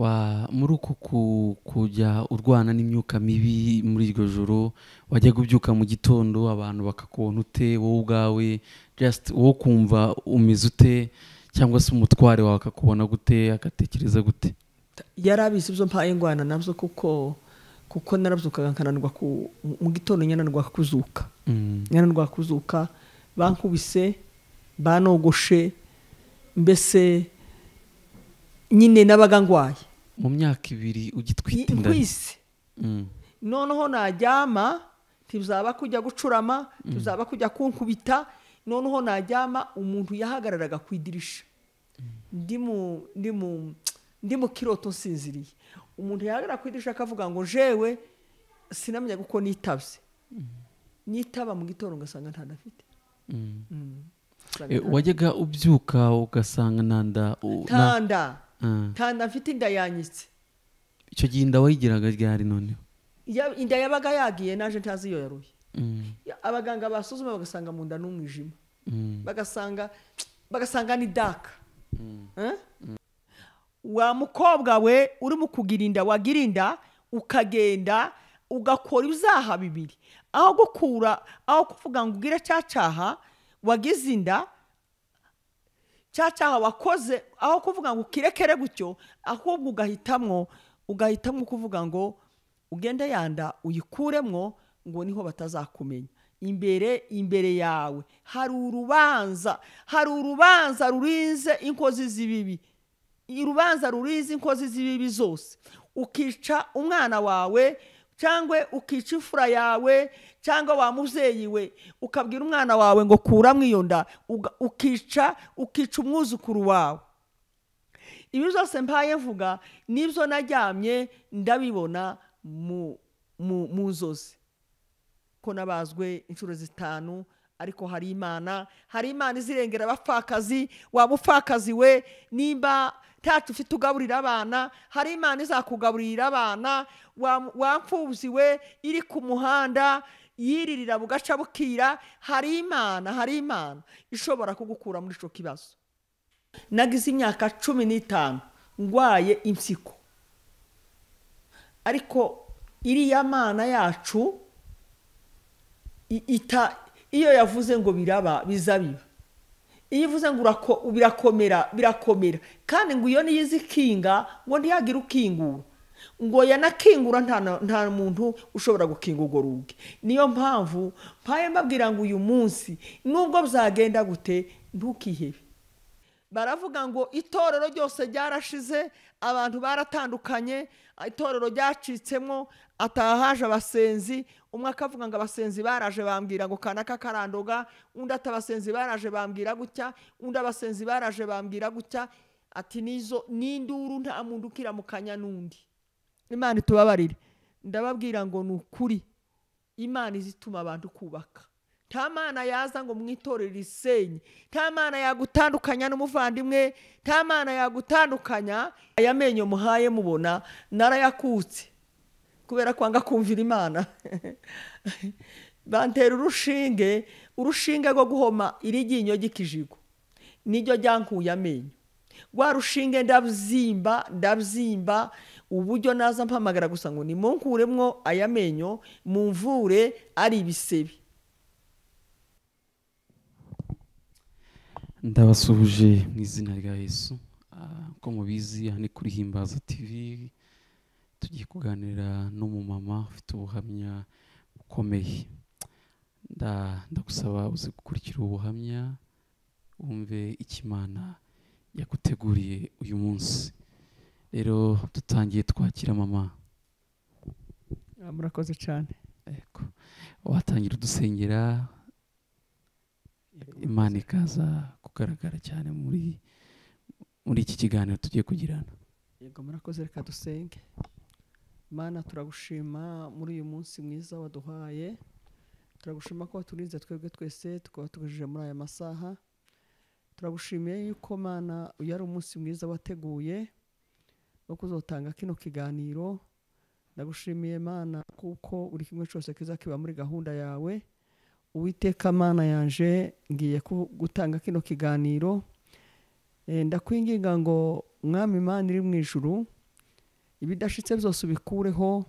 Wa muri uku ku kujya urwana n'imyuka mibi muri iryo joro, wajyaga ubyuka mu gitondo abantu bakakubona ute, wowe ubwawe just wowe ukumva umeze ute cyangwa se umutware wawe akakubona gute, agatekereza gute? yari abizi ibyo mpaye ingwana nabyo kuko kuko narabyukaga nkananirwa ku- mu gitondo nyananirwa kuzuka Mm. nyananirwa kuzuka bankubise banogoshe mbese nyine nabaga ndwaye Mu myaka ibiri ugitwita inda. nkwise Mm. noneho naryama ntibuzaba kujya gucurama ntibuzaba kujya kunkubita noneho naryama umuntu yahagararaga ku idirisha ndi mu ndi mu ndi mu kiroto nsinziriye umuntu yahagarara ku idirisha akavuga ngo jewe sinamenya kuko nitabye nitaba mu gitondo ugasanga ntadafite Mm. Eh, wajyaga ubyuka ugasanga nanda u- na- tanda Ah. tanda mfite inda yanyitse icyo gihe inda wayigiraga ryari noneho? Ya- inda yabaga yagiye naje ntazi iyo yaruye Mm. Ya- abaganga basuzuma bagasanga mu nda n'umwijima Mm. bagasanga bagasanga ni daka Eh? wa mukobwa we urimo kugira inda wagira inda ukagenda ugakora ibyaha bibiri aho gukura aho kuvuga ngo ugire cya cyaha wagize inda cya cyaha wakoze aho kuvuga ngo ukirekere gutyo ahubwo ugahitamwo ugahitamwo kuvuga ngo ugende yanda uyikuremwo ngo niho batazakumenya imbere imbere yawe hari urubanza hari urubanza rurinze inkozi z'ibibi urubanza rurinze inkozi z'ibibi zose ukica umwana wawe cyangwa ukica imfura yawe cyangwa wa mubyeyi we ukabwira umwana wawe ngo kuramo iyo nda uga- ukica ukica umwuzukuru wawe ibi byose mbaye mvuga nibyo naryamye ndabibona mu mu mu nzozi ko nabazwe inshuro zitanu ariko hari imana hari imana izirengera abapfakazi waba upfakazi we nimba ntacyo ufite ugaburira abana hari imana izakugaburira abana wa- wapfubyi we iri ku muhanda yiririra bugaca bukira hari imana hari imana ishobora kugukura muri icyo kibazo nagize imyaka cumi n'itanu ndwaye impyiko ariko iriya mana yacu i- ita iyo yavuze ngo biraba bizabiba iyo ivuze ngo urako- birakomera birakomera kandi ngo iyo niyo izi ikinga ngo ntihagire ukingura ngo yanakingura nta na- nta muntu ushobora gukinga urwo rugi niyo mpamvu mpaye mbabwira ngo uyu munsi nubwo byagenda gute ntukihebe baravuga ngo itorero ryose ryarashize abantu baratandukanye itorero ryacitsemo atahaje abasenzi umwe akavuga ngo abasenzi baraje bambwira ngo kanaka karandoga undi ati abasenzi baraje bambwira gutya undi abasenzi baraje bambwira gutya ati nizo n'induru nta muntu ukiramukanya n'undi imana itubabarire ndababwira ngo ni ukuri imana izituma abantu kubaka nta mana yaza ngo mwitorere risenye nta mana yagutandukanya n'umuvandimwe nta mana yagutandukanya aya menyo muhaye mubona narayakutse kubera kwanga kumvira imana bantera urushinge urushinge rwo guhoma iriryinyo ry'ikijigo niryo ryankuye amenyo rwa rushinge ndabyimba ndabyimba uburyo naza mpamagara gusa ngo nimunkuremwo aya menyo mumvure ari ibisebe ndabasuhuje mu izina rya yesu Ah, uko mubizi aha ni kuri himbaza tv tugiye kuganira n'umumama ufite ubuhamya bukomeye Nda- ndagusaba uze gukurikira ubu buhamya wumve icyo imana yaguteguriye uyu munsi rero dutangiye twakira mama murakoze cyane Yego. watangira udusengera imana ikaza kugaragara cyane muri muri iki kiganiro tugiye kugirana yego murakoze reka dusenge mana turagushima muri uyu munsi mwiza waduhaye turagushima ko waturinze twebwe twese tukaba tugejeje muri aya masaha turagushimiye yuko mana uyu ari umunsi mwiza wateguye wo kuzotanga kino kiganiro ndagushimiye mana kuko buri kimwe cyose kiza kiba muri gahunda yawe uwiteka mana yanje ngiye ku- gutanga kino kiganiro Eh, ndakwinginga ngo mwami imana iri mu ijuru ibidashitse byose ubikureho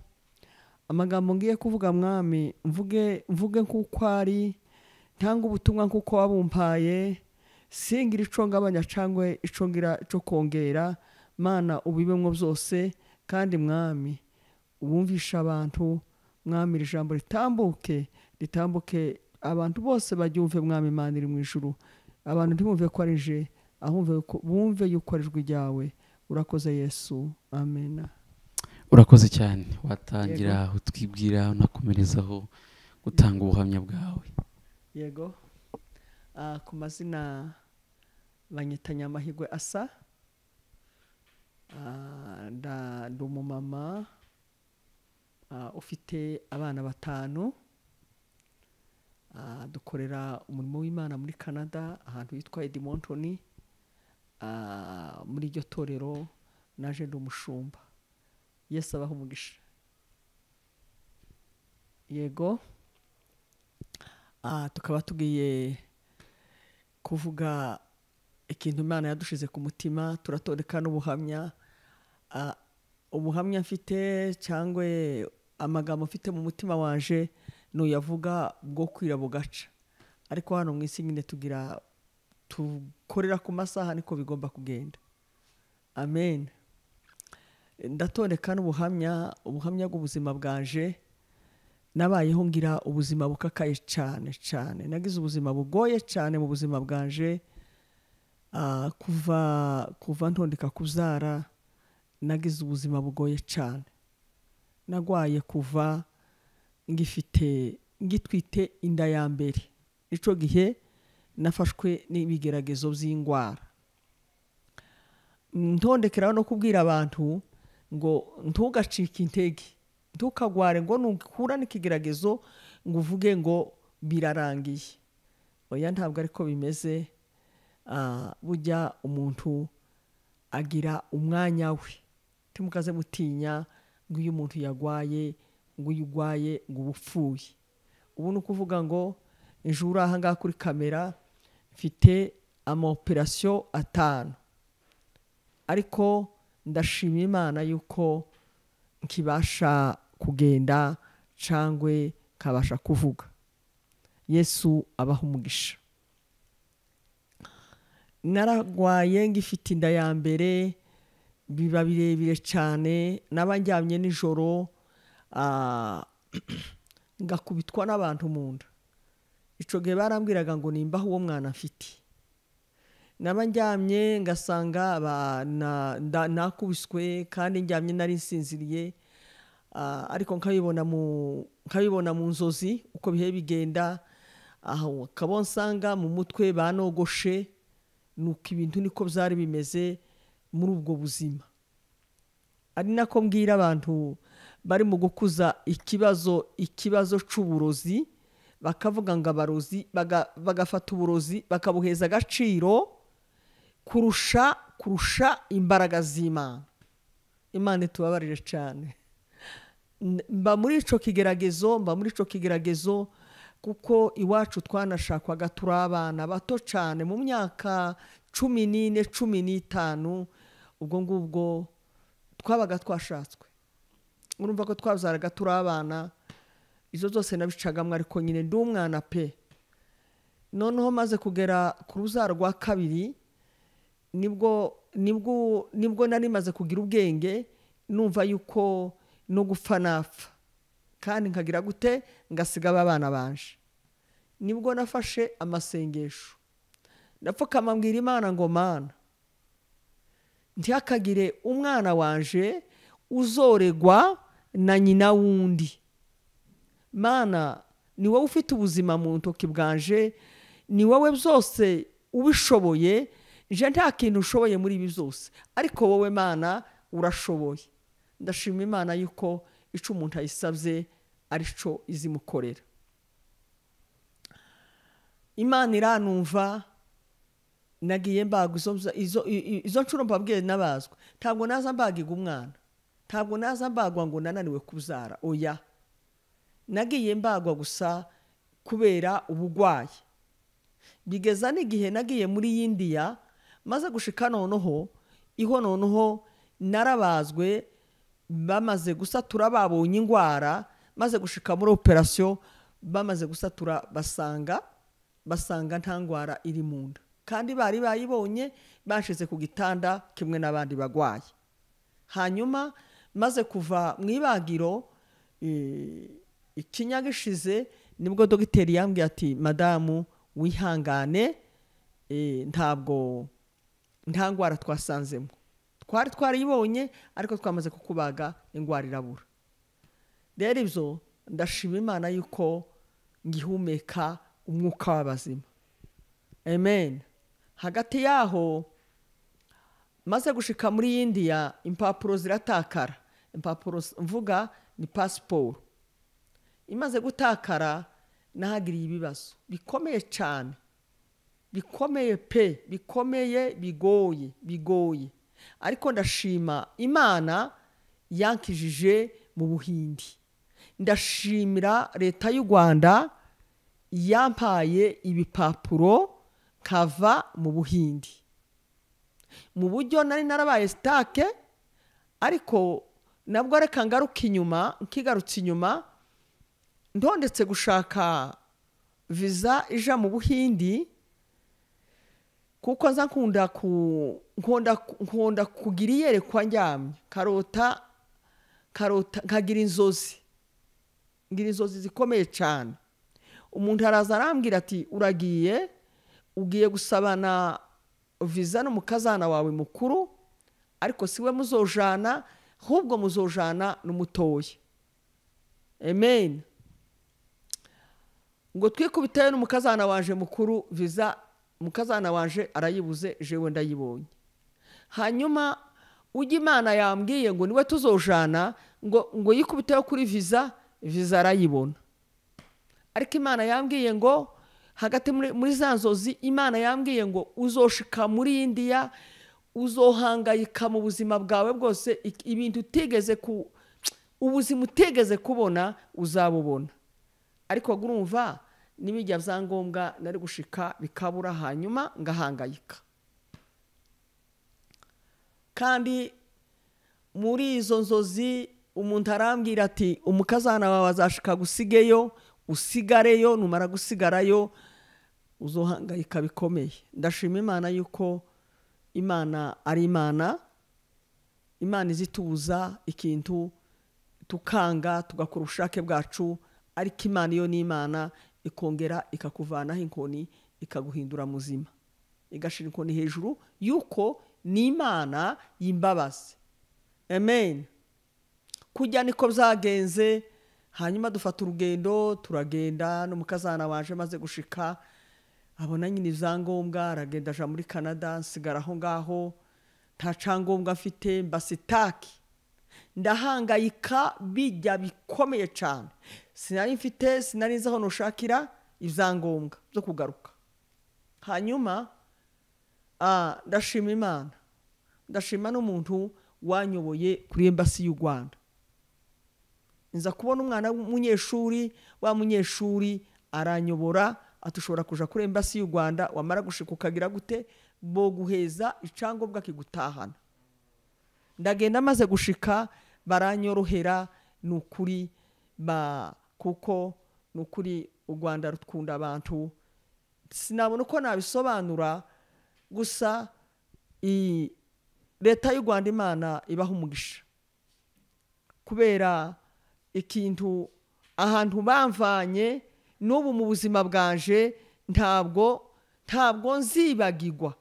amagambo ngiye kuvuga mwami mvuge mvuge nk'uko ari ntanga ubutumwa nk'uko wabumpaye singira ico ngabanya cangwe ico ngira ico kongera mana ubibemwo byose kandi mwami ubumvisha abantu mwami iri jambo ritambuke ritambuke abantu bose baryumve mwami imana iri mu ijuru abantu ntibumve ko ari je ahumve ko- bumve yuko ari ijwi ryawe urakoze yesu amena urakoze cyane watangira utwibwira unakomerezaho gutanga ubuhamya bwawe yego Ah, ku mazina banyita nyamahirwe asa Ah, nda- ndi umumama ah, ufite abana batanu Ah, dukorera umurimo w'imana muri canada ahantu hitwa edimontoni Ah, muri iryo torero naje ndi umushumba yesu abaho umugisha yego Ah, tukaba tugiye kuvuga ikintu imana yadushize ku mutima turatoreka n'ubuhamya Ah, ubuhamya mfite cyangwa amagambo mfite mu mutima wanje nuyavuga bwo kwira bugaca ariko hano mu isi nyine tugira tukorera ku masaha niko bigomba kugenda amen ndatoreka n'ubuhamya ubuhamya bw'ubuzima bwanje nabayeho ngira ubuzima bukakaye cyane cyane nagize ubuzima bugoye cyane mu buzima bwanje Ah, kuva kuva ntondeka kubyara nagize ubuzima bugoye cyane nagwaye kuva ngifite ngitwite inda ya mbere icyo gihe nafashwe n'ibigeragezo by'indwara ntondekeraho no kubwira abantu ngo ntugacike intege ntukagware ngo nukura n'ikigeragezo ngo uvuge ngo birarangiye oya ntabwo ariko bimeze Ah, burya umuntu agira umwanya we timukaze mutinya ngo iyo umuntu yagwaye ngo uyu ugwaye ngo uba upfuye ubu ni ukuvuga ngo ejo uri aha ngaha kuri kamera mfite amaoperasiyo atanu ariko ndashimira imana yuko nkibasha kugenda cyangwa nkabasha kuvuga yesu abaha umugisha naragwaye ngifite inda ya mbere biba birebire cyane naba ndyamye nijoro ah, ngakubitwa n'abantu mu nda icyo gihe barambwiraga ngo nimbaho uwo mwana mfite naba ndyamye ngasanga ba- na- nda- nakubiswe kandi ndyamye nari nsinziriye Ah, ariko nkabibona mu nkabibona mu nzozi uko bihe bigenda aho ukaba nsanga mu mutwe banogoshe nuko ibintu niko byari bimeze muri ubwo buzima ari nako mbwira abantu bari mu gukuza ikibazo ikibazo cy'uburozi bakavuga ngo abarozi baga- bagafata uburozi bakabuheza agaciro kurusha kurusha imbaraga z'imana imana itubabarire cyane N- mba muri icyo kigeragezo mba muri icyo kigeragezo kuko iwacu twanashakwaga turi abana bato cyane mu myaka cumi n'ine cumi n'itanu ubwo ngubwo twabaga twashatswe urumva ko twabyaraga turi abana izo zose nabicagamo ariko nyine ndi umwana pe noneho maze kugera ku rubyaro rwa kabiri nibwo nibwo nibwo nari maze kugira ubwenge numva yuko no gupfa napfa kandi nkagira gute ngasiga aba bana banje nibwo nafashe amasengesho napfukama mbwira imana ngo mana ntihakagire umwana wanje uzoregwa na nyina wundi mana ni wowe ufite ubuzima mu ntoki bwanje ni wowe byose ubishoboye je nta kintu ushoboye muri ibi byose ariko wowe mana urashoboye ndashima imana yuko icyo umuntu ayisabye ari cyo izimukorera imana iranumva nagiye mbaga izo mza- izo i- i- izo nshuro mbabwiye n'abazwa ntabwo naza mbagiga umwana ntabwo naza mbagwa ngo nananiwe kubyara oya nagiye mbagwa gusa kubera ubugwayi bigeza n'igihe nagiye muri y'indiya maze gushika noneho iho noneho narabazwe bamaze gusatura babonye indwara maze gushika muri operasiyo bamaze gusatura basanga basanga nta ndwara iri mu nda kandi bari bayibonye bashize ku gitanda kimwe n'abandi barwayi hanyuma maze kuva mu ibagiro eh, ikinya gishize nibwo dogiteri yambwiye ati madamu wihangane eh, ntabwo nta ndwara twasanzemo twari twarayibonye ariko twamaze kukubaga indwara irabura rero ibyo ndashima imana yuko ngihumeka umwuka w'abazima amen hagati yaho maze gushika muri indiya impapuro ziratakara impapuro s- mvuga ni pasiporo imaze gutakara nahagiriye ibibazo bikomeye cyane bikomeye pe bikomeye bigoye bigoye ariko ndashima imana yankijije mu buhindi ndashimira leta y'u rwanda yampaye ibipapuro nkava mu buhindi mu buryo nari narabaye sitake ariko nabwo reka ngaruke inyuma nkigarutse inyuma ntondetse gushaka viza ija mu buhindi kuko nza nkunda ku nkunda nkunda kugira iyerekwa ndyamye karota karota nkagira inzozi ngira inzozi zikomeye cyane umuntu araza arambwira ati uragiye ugiye gusabana viza n'umukazana wawe mukuru ariko si we muzojana ahubwo muzojana n'umutoya amen ngo twikubiteyo n'umukazana wanje mukuru viza umukazana wanje arayibuze jewe ndayibonye hanyuma ujya imana yambwiye ngo niwe tuzojana ngo ngo yikubiteho kuri viza viza arayibona ariko imana yambwiye ngo hagati muri, muri za nzozi imana yambwiye ngo uzoshika muri indiya uzohangayika mu buzima bwawe bwose ik- ibintu utigeze ku ubuzima utigeze kubona uzabubona ariko gurumva n'ibijya byangombwa nari gushika bikabura hanyuma ngahangayika kandi muri izo nzozi umuntu arambwira ati umukazana wawe azashika gusigeyo usigareyo numara gusigarayo uzohangayika bikomeye ndashima imana yuko imana ari imana imana izitubuza ikintu tukanga tugakora ubushake bwacu ariko imana iyo ni imana ikongera ikakuvanaho inkoni ikaguhindura muzima igashira inkoni hejuru yuko ni imana y'imbabazi amen kujya niko byagenze hanyuma dufata urugendo turagenda n'umukazana waje maze gushika abona nyine ibyangombwa aragenda aja muri canada nsigara aho ngaho nta cyangombwa afite mbasitaki ndahangayika bijya bikomeye cyane sinari mfite sinari nzi aho nushakira ibyangombwa byo kugaruka hanyuma ah, ndashima imana ndashima n'umuntu wanyoboye kuri embasi y'u rwanda nza kubona umwana w'umunyeshuri wa munyeshuri aranyobora atushobora kuja kuri embasi y'u rwanda wamara gushika ukagira gute boguheza icyangombwa kigutahana ndagenda maze gushika baranyorohera ni ukuri ba kuko ni ukuri u rwanda rukunda abantu sinabona uko nabisobanura gusa i- leta y'u rwanda imana ibaha umugisha kubera ikintu ahantu bamvanye n'ubu mu buzima bwanje ntabwo ntabwo nzibagirwa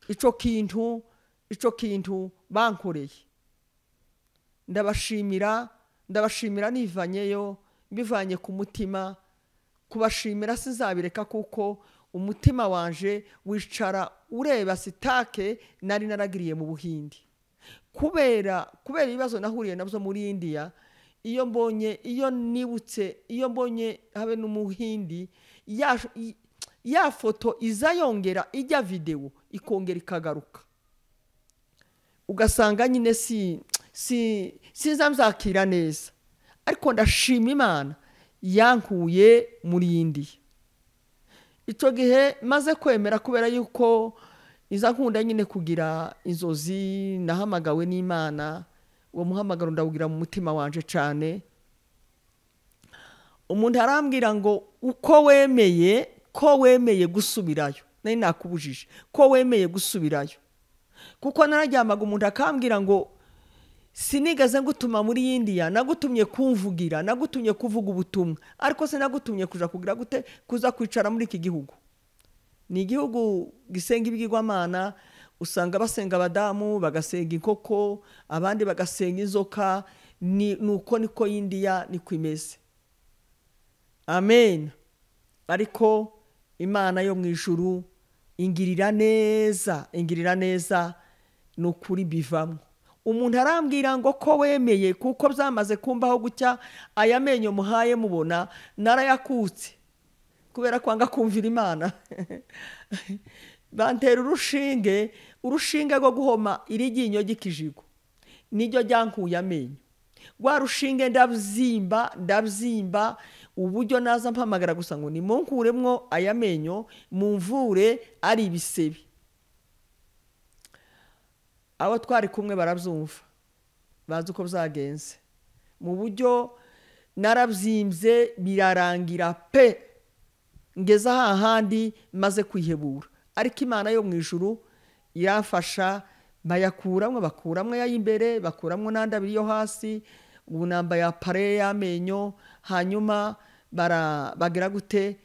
icyo kintu icyo kintu bankoreye ndabashimira ndabashimira nivanyeyo mbivanye ku mutima kubashimira sinzabireka kuko umutima wanje wicara ureba sitake nari naragiriye mu buhindi kubera kubera ibibazo nahuriye nabyo muri indiya iyo mbonye iyo nibutse iyo mbonye habe n'umuhindi ya, i- ya foto iza yongera ijya videwo ikongera ikagaruka ugasanga nyine si si sinzamzakira neza ariko ndashima imana yankuye muri indiya icyo gihe maze kwemera kubera yuko iza nkunda nyine kugira inzozi nahamagawe n'imana uwo muhamagaro ndawugira mu mutima wanje cyane umuntu arambwira ngo uko wemeye ko wemeye gusubirayo nari nakubujije ko wemeye gusubirayo kuko nararyamaga umuntu akambwira ngo sinigaze ngutuma muri y'indiya nagutumye kumvugira nagutumye kuvuga ubutumwa ariko sinagutumye kuja kugira gute kuza kwicara muri iki gihugu ni igihugu gisenga ibigirwamana usanga basenga abadamu bagasenga inkoko abandi bagasenga inzoka ni ni uko niko y'indiya niko imeze amen ariko imana yo mu ijuru ingirira neza ingirira neza ni ukuri bivamo umuntu arambwira ngo ko wemeye kuko byamaze kumbaho gutya aya menyo muhaye mubona narayakutse kubera ko anga kumvira imana bantera urushinge urushinge rwo guhoma iriginyo ry'ikijigo niryo ryankuye amenyo rwa rushinge ndabyimba ndabyimba uburyo naza mpamagara gusa ngo nimunkuremwo aya menyo mumvure ari ibisebe abo twari kumwe barabyumva bazi uko byagenze mu buryo narabyimbye birarangira pe ngeze hahandi maze kwihebura ariko imana yo mu ijuru irafasha bayakuramo bakuramo ay'imbere bakuramo n'andi abiri yo hasi ubu nambaye apare y'amenyo hanyuma bagira gute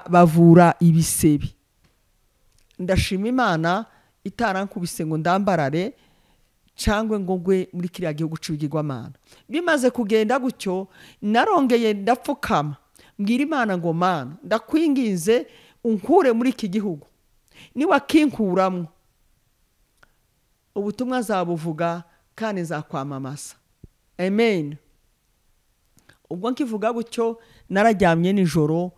bavura ibisebe ndashima imana itarankubise ngo ndambarare cyangwa ngo ngwe muri kiriya gihugu cy'ibigirwamana bimaze kugenda gutyo narongeye ndapfukama mbwira imana ngo mana ndakwinginze unkure muri iki gihugu niwakinkuramo ubutumwa zabuvuga kandi nzakwamamaza amen ubwo nkivuga gutyo nararyamye nijoro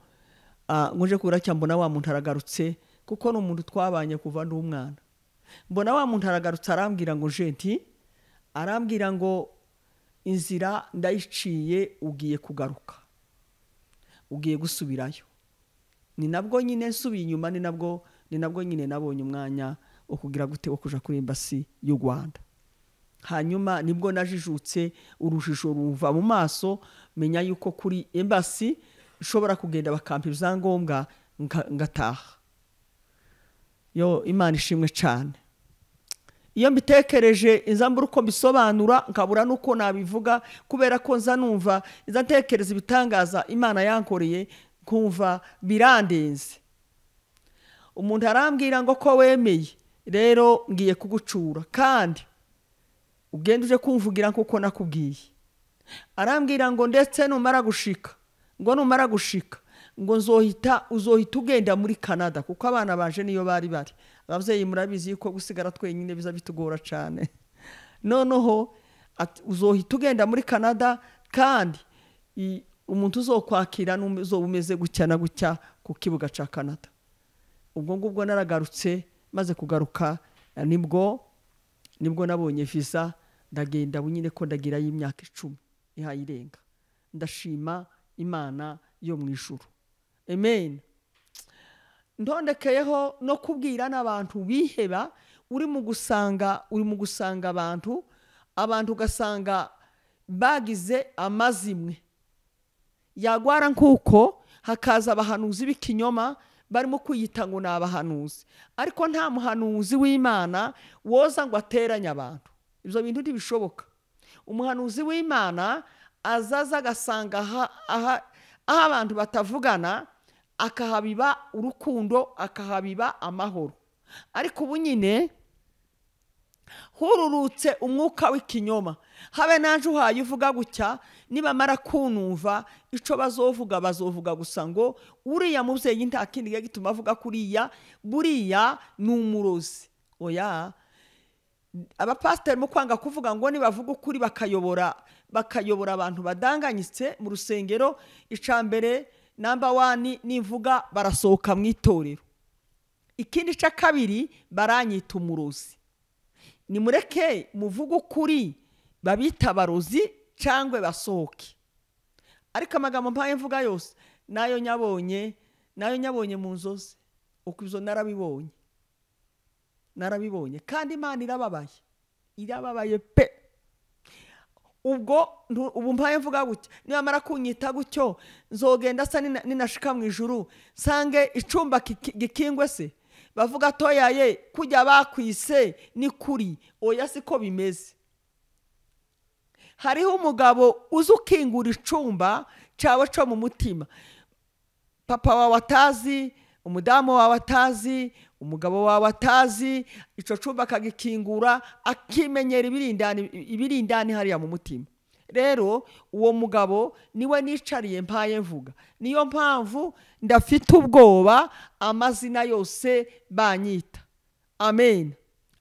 nje kubura cyangwa mbona wa muntu aragarutse kuko ni umuntu twabanye kuva n'umwana mbona wa muntu aragarutse arambwira ngo jenti arambwira ngo inzira ndayiciye ugiye kugaruka ugiye gusubirayo ni nabwo nyine nsubiye inyuma ni nabwo ni nabwo nyine nabonye umwanya wo kugira gute wo kujya kuri imbasi y'u rwanda hanyuma nibwo najijutse urujijo rumva mu maso menya yuko kuri embasi ishobora kugenda bakampa ibyangombwa ngataha yo imana ishimwe cyane iyo mbitekereje inzambura uko mbisobanura nkabura n'uko nabivuga kubera ko nza numva nza ntekereza ibitangaza imana yankoreye nkumva birandenze umuntu arambwira ngo ko wemeye rero ngiye kugucura kandi ugenda uje kumvugira kuko nakubwiye arambwira ngo ndetse numara gushika ngo numara gushika ngo nzohita uzohita ugenda muri canada kuko abana baje niyo bari bari ababyeyi murabizi yuko gusigara twenyine biza bitugora cyane noneho uzohita ugenda muri canada kandi umuntu uzokwakira n'uzoba umeze gutya na gutya ku kibuga cya canada ubwo ngubwo naragarutse maze kugaruka nibwo nibwo nabonye visa ndagenda bunyine ko ndagira y'imyaka icumi ihaye irenga ndashima imana yo mu ijuru amen ntondekeyeho no kubwira n'abantu biheba uri mu gusanga uri mu gusanga abantu abantu ugasanga bagize amazimwe yagwara nk'uko hakaza abahanuzi b'ikinyoma barimo kwiyita ngo ni abahanuzi ariko nta muhanuzi w'imana woza ngo ateranye abantu ibyo bintu ntibishoboka umuhanuzi w'imana azaza agasanga aho abantu batavugana akahabiba urukundo akahabiba amahoro ariko ubu nyine hururutse umwuka w'ikinyoma habe naje uhaye uvuga gutya nibamara kunumva icyo bazovuga bazovuga gusa ngo uriya mubyeyi nta kindi kiba gituma avuga kuriya buriya ni umurozi oya abapasiteri mu kwanga kuvuga ngo nibavuga ukuri bakayobora bakayobora abantu badanganyitse mu rusengero icambere namba wani nivuga barasohoka mu itorero ikindi cya kabiri baranyita umurozi nimureke muvuge ukuri babita abarozi cyangwa basohoke ariko amagambo mpaye mvuga yose nayo nyabonye nayo nyabonye mu nzozi uko ibyo narabibonye narabibonye kandi imana irababaye irababaye pe ubwo ntu- ubu mpaye mvuga gutya nibamara kunyita gutyo nzogenda asa nina- ninashika mu ijuru nsange icumba kiki- gikingwe se bavuga toyaye kujya bakwise ni kuri oya siko bimeze hariho umugabo uzi ukingura icumba cyawe cyo mu mutima papa wawe atazi umudamu wawe atazi umugabo wawe atazi icyo cyumba akagikingura akimenyera ibirindani ibirindani hariya mu mutima rero uwo mugabo niwe nicariye mpaye mvuga niyo mpamvu ndafite ubwoba amazina yose banyita amen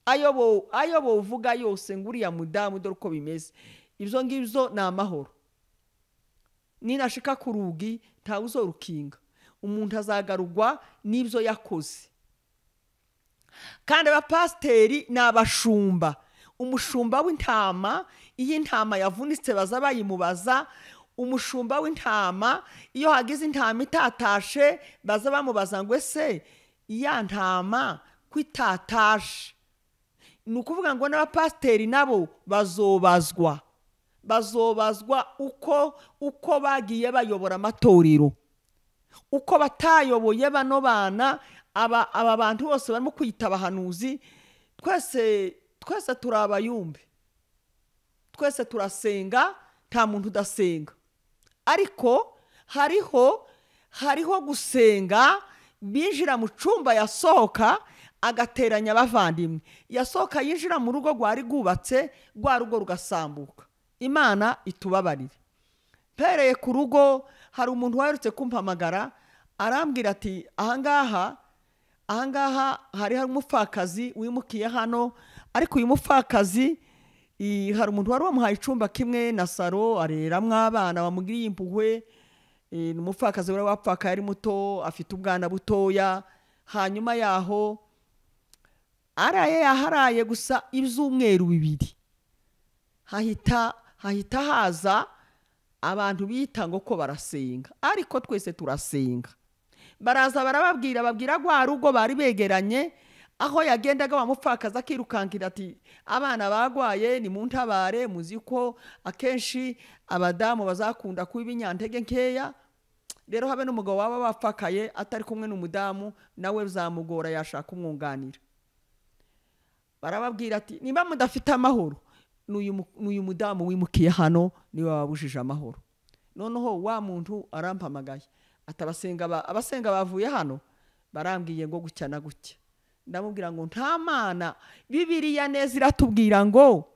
ayo bo- ayo bovuga yose ngo uriya mudamu dore uko bimeze ibyo ngibyo ni amahoro ninashika ku rugi ntawe uzorukinga umuntu azagarurwa n'ibyo yakoze kandi abapasiteri ni abashumba umushumba w'intama iyo intama yavunitse baza bayimubaza umushumba w'intama iyo hagize intama itatashe baza bamubaza ngo ese ya ntama ko itatashe ni ukuvuga ngo n'abapasiteri nabo bazobazwa bazobazwa uko uko bagiye bayobora amatorero uko batayoboye bano bana aba aba bantu bose barimo kwiyita abahanuzi twese twese turi abayumbi twese turasenga nta muntu udasenga ariko hariho hariho gusenga binjira mu cyumba yasohoka agateranya abavandimwe yasohoka yinjira mu rugo rwari rwubatse rwa rugo rugasambuka imana itubabarire mpereye ku rugo hari umuntu waherutse kumpamagara arambwira ati ahangaha ahangaha hari hari umupfakazi wimukiye hano ariko uyu mupfakazi i- hari umuntu wari wamuhaye icumba kimwe na saro areramo abana bamugiriye impuhwe e, ni umupfakazi wari wapfakaye ari muto afite ubwana butoya hanyuma yaho araye yaharaye gusa ibyumweru bibiri hahita hahita haza abantu bita ngo ko barasenga ariko twese turasenga baraza barababwira babwira rwa rugo bari begeranye aho yagendaga wamupfakaza akirukankira ati abana barwaye ni mu ntabare muzi ko akenshi abadamu bazakunda kuba ibinyantege nkeya rero habe n'umugabo waba wapfakaye atari kumwe n'umudamu nawe bizamugora yashaka umwunganira barababwira ati niba mudafite amahoro n'uyu mu- n'uyu mudamu wimukiye hano niwe wabujije amahoro noneho wa muntu arampamagaye ati abasenga ba- abasenga bavuye hano barambwiye ngo gutya na gutya ndamubwira ngo nta mana bibiriya neza iratubwira ngo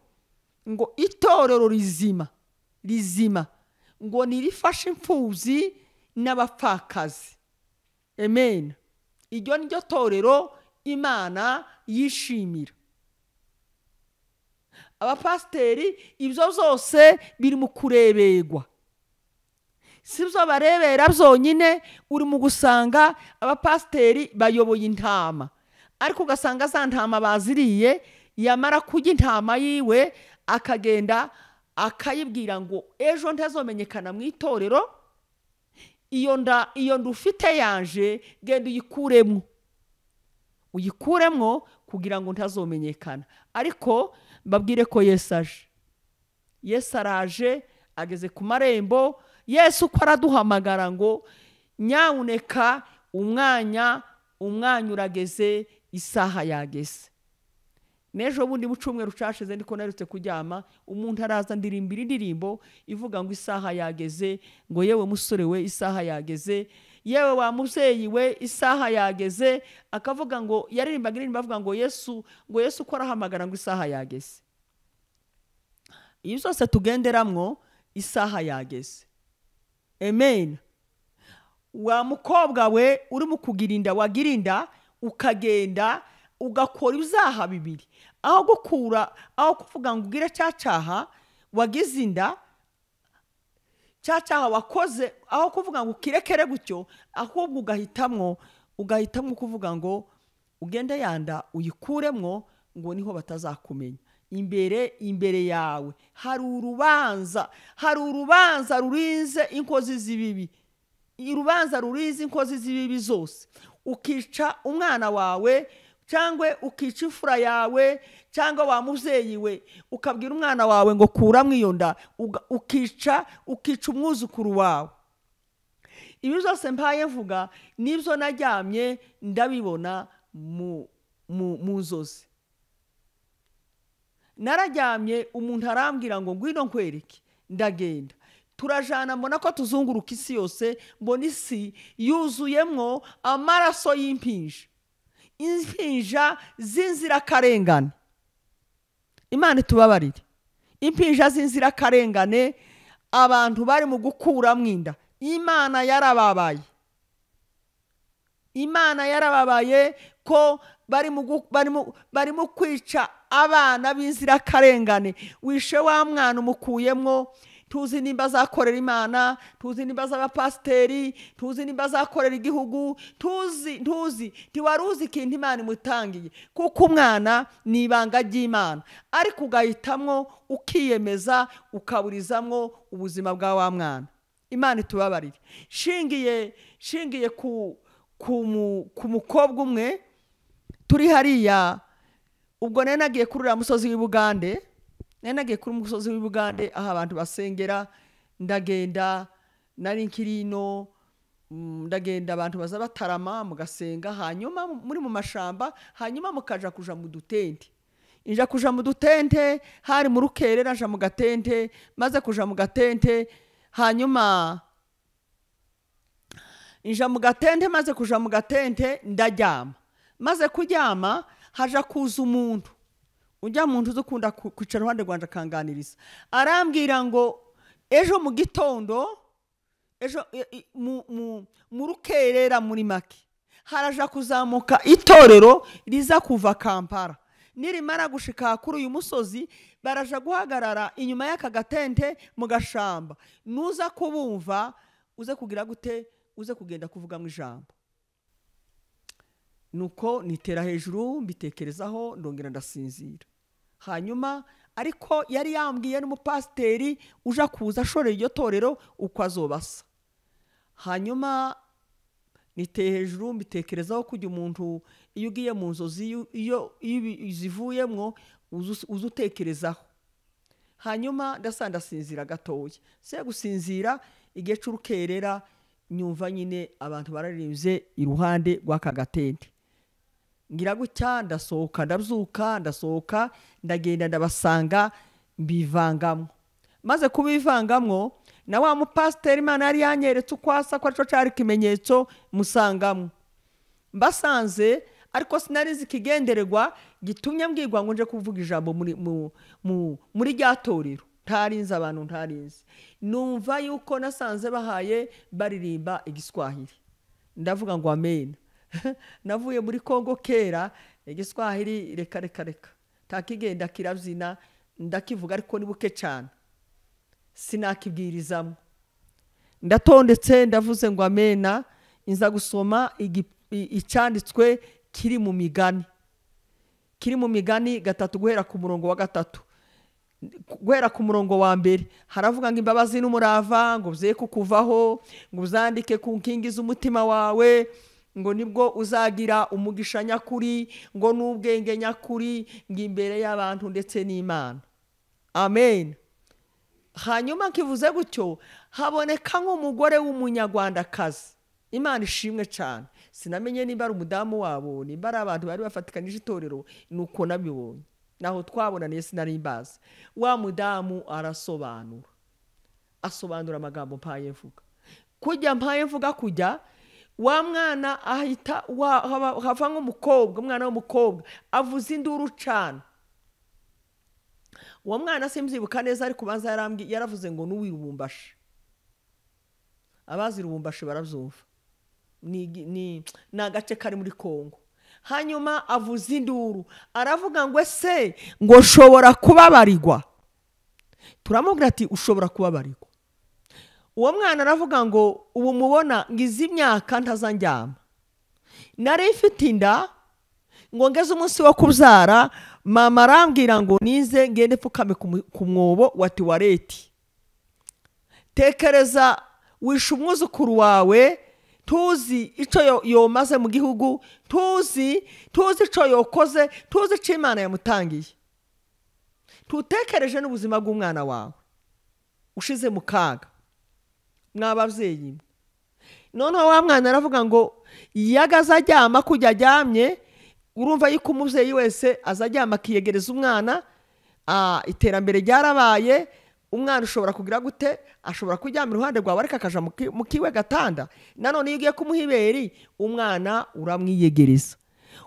ngo itorero rizima rizima ngo nirifashe imfuzi n'abapfakazi amen iryo ni ryo torero imana yishimira abapasiteri ibyo byose biri mu kureberwa si byo barebera byonyine uri mu gusanga abapasiteri bayoboye intama ariko ugasanga za ntama baziriye yamara kurya intama yiwe akagenda akayibwira ngo ejo ntazomenyekana mu itorero iyo nda iyo nda ufite yanje genda uyikuremo uyikuremo kugira ngo ntazomenyekana ariko mbabwire ko yesu aje yesu araje ageze ku marembo yesu uko araduhamagara ngo nyawuneka umwanya umwanya urageze isaha yageze n'ejo bundi mu cyumweru cyashize ndiko narutse kuryama umuntu araza ndirimbira indirimbo ivuga ngo isaha yageze ngo yewe musore we isaha yageze yewe wa mubyeyi we isaha yageze akavuga ngo yaririmbaga indirimbo avuga ngo yesu ngo yesu uko arahamagara ngo isaha yageze iyo zose tugenderamwo isaha yageze amen wa mukobwa we uri mu kugira inda wagira inda ukagenda ugakora ibyaha bibiri aho gukura aho kuvuga ngo ugire cya cyaha wagize inda cya cyaha wakoze aho kuvuga ngo ukirekere gutyo ahubwo ugahitamwo ugahitamwo kuvuga ngo ugende yanda uyikuremwo ngo niho batazakumenya imbere imbere yawe hari urubanza hari urubanza rurinze inkozi z'ibibi urubanza ruriza inkozi z'ibibi zose ukica umwana wawe cyangwa ukica imfura yawe cyangwa wa mubyeyi we ukabwira umwana wawe ngo kuramo iyo nda uga- ukica ukica umwuzukuru wawe ibi byose mbaye mvuga n'ibyo najyamye ndabibona mu mu- mu nzozi narajyamye umuntu arambwira ngo ngwino nkwereke ndagenda turajana mbona ko tuzunguruka isi yose mbona isi yuzuyemo amaraso y'impinja impinja z'inzirakarengane imana itubabarire impinja z'inzirakarengane abantu bari mu gukuramo inda imana yarababaye imana yarababaye ko barimo gu- barimo- barimo kwica abana b'inzirakarengane wishe wa mwana umukuyemo tuzi nimba azakorera imana tuzi nimba az'abapasiteri tuzi nimba azakorera igihugu tuzi ntuzi ntiwari uzi ikintu imana imutangiye kuko umwana ni ibanga ry'imana ariko ugahitamo ukiyemeza ukaburizamo ubuzima bwa wa mwana imana itubabarire shingiye shingiye ku ku mu- ku mukobwa umwe turi hariya ubwo nari nagiye kuri uriya musozi w'i bugande nari nagiye kuri umusozi w'i bugande aho abantu basengera ndagenda nari nkiri ino mm, ndagenda abantu baza batarama mugasenga hanyuma muri mu mashamba hanyuma mukaja kuja mu dutente inja kuja mu dutente hari mu rukerera nja mu gatente maze kuja mu gatente hanyuma inja mu gatente maze kuja mu gatente ndaryama maze kuryama haja kuza umuntu ujya mu nzu ukunda ku- kwicara iruhande rwanjye akanganiriza arambwira ngo ejo mu gitondo ejo e- e- mu- mu- mu rukerera muri make haraja kuzamuka itorero riza kuva kampara nirimara gushika kuri uyu musozi baraja guhagarara inyuma y'aka gatente mu gashamba nuza kubumva uze kugira gute uze kugenda kuvuga mu ijambo nuko nitera hejuru mbitekerezaho ndongera ndasinzira hanyuma ariko yari yambwiye n'umupasiteri uja kuza ashorera iryo torero uko azobasa hanyuma niteye hejuru mbitekerezaho kujya umuntu iyo ugiye mu nzozi iyo- iyo iyo ibi- zivuyemo uza uza utekerezaho hanyuma ndasa ndasinzira gatoya se gusinzira igihe cy'urukerera nyumva nyine abantu bararirimbye iruhande rw'aka gatente ngira gutya ndasohoka ndabyuka ndasohoka ndagenda ndabasanga mbivangamo maze kubivangamo na wa mupasiteri imana yari yanyeretse uko asa ko aricyo cyari ikimenyetso musangamo mbasanze ariko sinari nzi ikigendererwa gitumye mbwirwa ngo nje kuvuga ijambo muri mu- mu- muri rya torero ntarinze abantu ntarinze numva yuko nasanze bahaye baririmba igiswahili ndavuga ngo amen navuye muri kongo kera igiswahili reka reka reka ntakigenda kirabyina ndakivuga ariko ni buke cyane sinakibwirizamo ndatondetse ndavuze ngo amena nza gusoma igi- i- icyanditswe kiri mu migani kiri mu migani gatatu guhera ku murongo wa gatatu guhera ku murongo wa mbere haravuga ngo imbabazi n'umurava ngo bye kukuvaho ngo uzandike ku nkingi z'umutima wawe ngo nibwo uzagira umugisha nyakuri ngo n'ubwenge nyakuri ngo imbere y'abantu ndetse n'imana amen hanyuma nkivuze gutyo haboneka nk'umugore w'umunyarwandakazi imana ishimwe cyane sinamenye niba ari umudamu wabo nimba ari abantu bari bafatikanyije itorero ni uko nabibonye naho twabonaniye sinari mbazi wa mudamu arasobanura asobanura amagambo mpaye mvuga kujya mpaye mvuga kujya wa mwana ahita wa- haba- hava nk'umukobwa umwana w'umukobwa avuza induru cyane uwo mwana simzibuka neza ariko ubanza yarambwi- yaravuze ngo n'uwirubumbashe abazi irubumbashe barabyumva ni igi- ni ni agace kari muri kongo hanyuma avuza induru aravuga ngo ese ngo nshobora kubabarirwa turamubwira ati ushobora kubabarirwa uwo mwana aravuga ngo ubu mubona ngo izi myaka ntazanjyama nari ifite inda ngo ngeze umunsi wo kubyara mama arambwira ngo nize ngende mfukame ku mu- ku mwobo wa tuwareti tekereza wishe umwuzukuru wawe tuzi icyo yo- yomaze mu gihugu tuzi tuzi icyo yokoze tuzi icyo imana yamutangiye tutekereje n'ubuzima bw'umwana wawe ushize mu kaga mw'ababyeyi mwe noneho wa mwana aravuga ngo yaga azaryama kujya aryamye urumva yuko umubyeyi wese azaryama akiyegereza umwana ah, iterambere ryarabaye umwana ushobora kugira gute ashobora kuryama iruhande rwawe ariko akaja mu ki- mu kiwe gatanda nanone iyo ugiye kumuha iberi umwana uramwiyegereza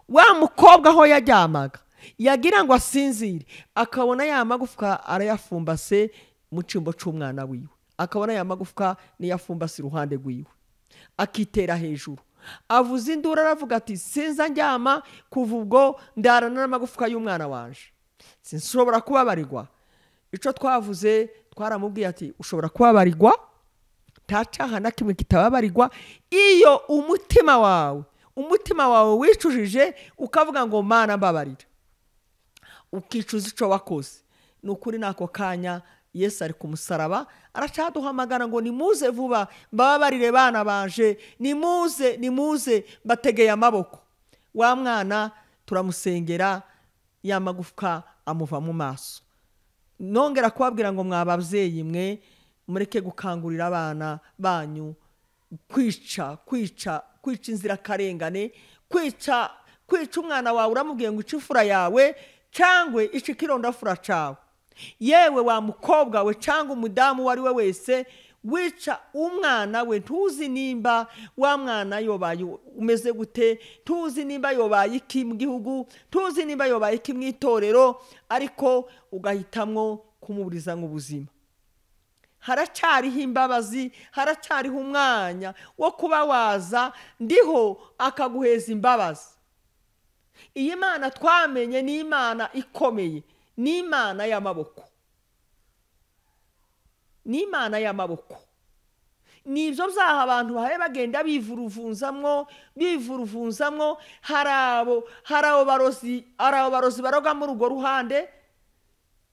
wa mukobwa aho yaryamaga yagira ngo asinzire akabona ya magufwa arayafumbase mu cyimbo cy'umwana wiwe akabona ya magufwa niyo afumbase iruhande rwiwe akitera hejuru avuza induru aravuga ati sinza njyama kuva ubwo ndarana n'amagufwa y'umwana wanje sinshobora kubabarirwa icyo twavuze twaramubwiye ati ushobora kubabarirwa nta cyaha na kimwe kitababarirwa iyo umutima wawe umutima wawe wicujije ukavuga ngo mana mbabarira ukicuza icyo wakoze ni ukuri n'ako kanya yesu ari ku musaraba aracaduhamagara ngo nimuze vuba mbababarire bana baje nimuze nimuze mbategeye amaboko wa mwana turamusengera ya magufwa amuva mu maso nongera kubabwira ngo mwa babyeyi mwe mureke gukangurira abana banyu kwica kwica kwica inzirakarengane kwica kwica umwana wawe uramubwiye ngo ice ifura yawe cyangwa ice ikirondafura cyawe yewe wa mukobwa we cyangwa umudamu uwo ari we wese wica umwana we ntuzi nimba wa mwana yobaye umeze gute tuzi nimba yobaye iki mu gihugu tuzi nimba yobaye iki mu itorero ariko ugahitamo kumuburiza ngo ubuzima haracyariho imbabazi haracyariho umwanya wo kuba waza ndiho akaguheza imbabazi iyi mana twamenye ni imana ikomeye ni imana y'amaboko ni imana y'amaboko ni ibyo byaha abantu bahaye bagenda bivuruvunzamwo bivuruvunzamwo hari abo hari abo barozi hari abo barozi baroga muri urwo ruhande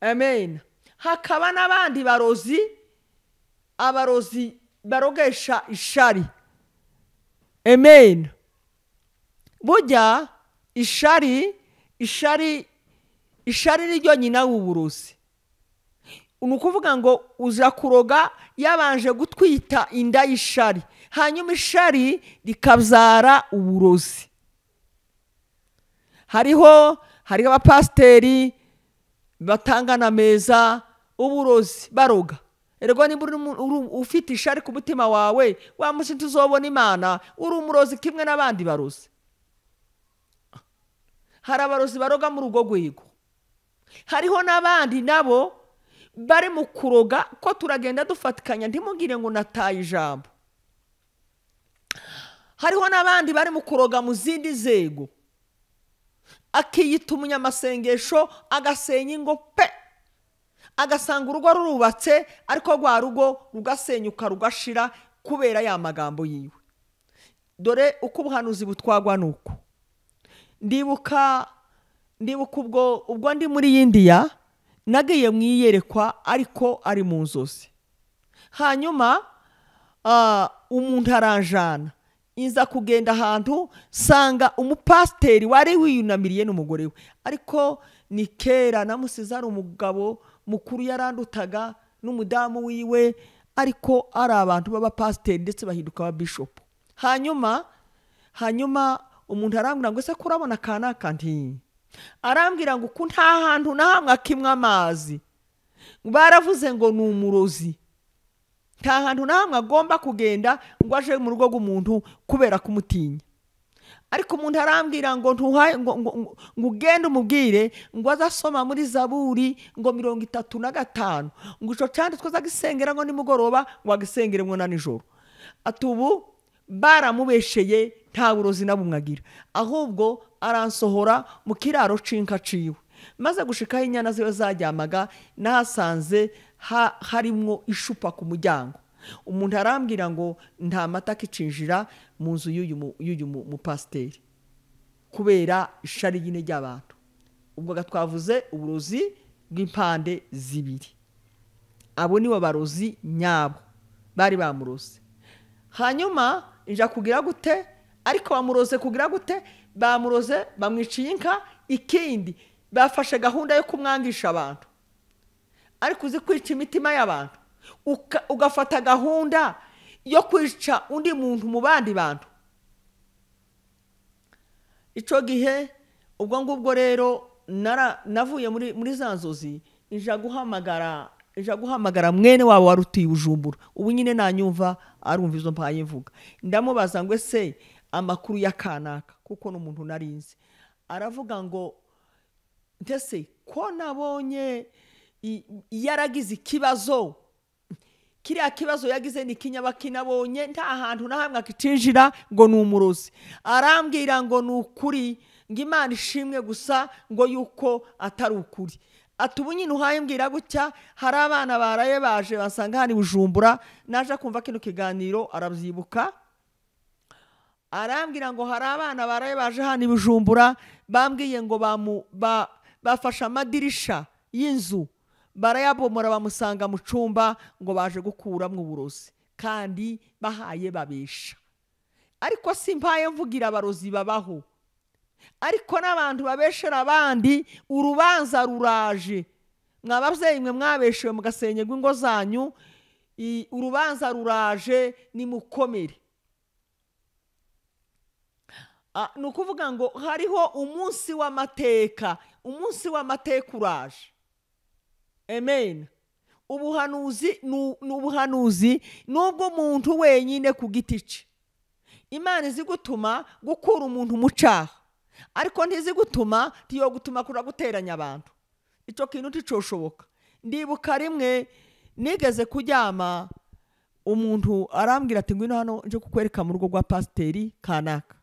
amen hakaba n'abandi barozi abarozi barogesha ishari amen burya ishari ishari ishari ni ryo nyina w'uburozi ni ukuvuga ngo uza kuroga yabanje gutwita inda y'ishari hanyuma ishari rikabyara uburozi hariho hariho abapasiteri batangana meza uburozi baroga ergo niba uri mu- uri- ufite ishari ku mutima wawe wa mushinzi uzobona imana uri umurozi kimwe n'abandi barozi hari abarozi baroga muri urwo rwego hariho n'abandi nabo bari mu kuroga ko turagenda dufatikanya ntimugire ngo nataye ijambo hariho n'abandi bari mu kuroga mu zindi nzego akiyita umunyamasengesho agasenya ingo pe agasanga urugo rurubatse ariko rwa rugo rugasenyuka rugashira kubera ya magambo yiwe dore uko ubuhanuzi butwagwa ni uku ndibuka ndibuka ubwo ubwo ndi muri indiya nagiye mu iyerekwa ariko ari mu nzozi hanyuma ah, umuntu aranjana inza kugenda ahantu sanga umupasiteri wari wiyunamiriye n'umugore we ariko ni kera namusize ari umugabo mukuru yarandutaga n'umudamu wiwe ariko ari abantu b'abapasiteri ndetse bahinduka ababishopu hanyuma hanyuma umuntu arambwira ngo ese ko urabona aka ni aka nti arambwira ngo uku nta hantu na hamwe akimwe amazi baravuze ngo ni umurozi nta hantu na hamwe agomba kugenda ngo aje mu rugo rw'umuntu kubera kumutinya ariko umuntu arambwira ngo ntuhaye ngo ngo- ngo- ngo ugende umubwire ngo aze asoma muri zaburi ngo mirongo itatu na gatanu ngo icyo cyanditswe twazagisengera ngo nimugoroba ngo agisengere ngo na nijoro ati ubu baramubesheye nta burozi na bumwe agira ahubwo aransohora mu kiraro c'inka ciwe maze gushikaho inyana ziwe zaryamaga nahasanze ha- harimwo ishupa ku muryango umuntu arambwira ngo nta mata akicinjira mu nzu y'uyu mu- y'uyu mu- mupasiteri kubera ishari nyine ry'abantu ubwo ga twavuze uburozi bw'impande zibiri abo nibo barozi nyabo bari bamuroze hanyuma njya kugira gute ariko bamuroze kugira gute bamuroze bamwiciye inka ikindi bafashe gahunda yo kumwangisha abantu ariko uzi kwica imitima y'abantu uka- ugafata gahunda yo kwica undi muntu mu bandi bantu icyo gihe ubwo ngubwo rero nara- navuye muri muri za nzozi ija guhamagara ija guhamagara mwene wabo wari utuye ubujumbura ubu nyine nanyumva arumva izo mpaye mvuga ndamubaza ngo ese amakuru ya kanaka kuko n'umuntu narinzi aravuga ngo ndetse ko nabonye i- yaragize ikibazo kiriya kibazo yagize ni kinyabaki nabonye nta hantu na hamwe akicinjira ngo ni umurozi arambwira ngo ni ukuri ngo imana ishimwe gusa ngo yuko atari ukuri ati ubu nyine uhaye mbwira gutya hari abana baraye baje basanga hari bujumbura naje kumva kino kiganiro arabyibuka arambwira ngo hari abana baraye baje hano i bujumbura bambwiye ngo bamu- ba- bafashe amadirisha y'inzu barayabomora bamusanga mu cyumba ngo baje gukuramo uburozi kandi bahaye babesha ariko si mpaye mvugira abarozi babaho ariko n'abantu babeshera abandi urubanza ruraje mwababyeyi mwe mwabeshewe mugasenyerwa ingo zanyu i- urubanza ruraje nimukomere Ah, ni ukuvuga ngo hariho umunsi w'amateka umunsi w'amateka uraje amen ubuhanuzi ni ni ubuhanuzi n'ubw'umuntu wenyine ku giti cye imana izi gutuma gukura umuntu mu cyaha ariko ntizi gutuma tiyo gutuma kura guteranya abantu icyo kintu nticyoshoboka ndibuka rimwe nigeze kuryama umuntu arambwira ati ngwino hano nje kukwereka mu rugo rwa pasiteri kanaka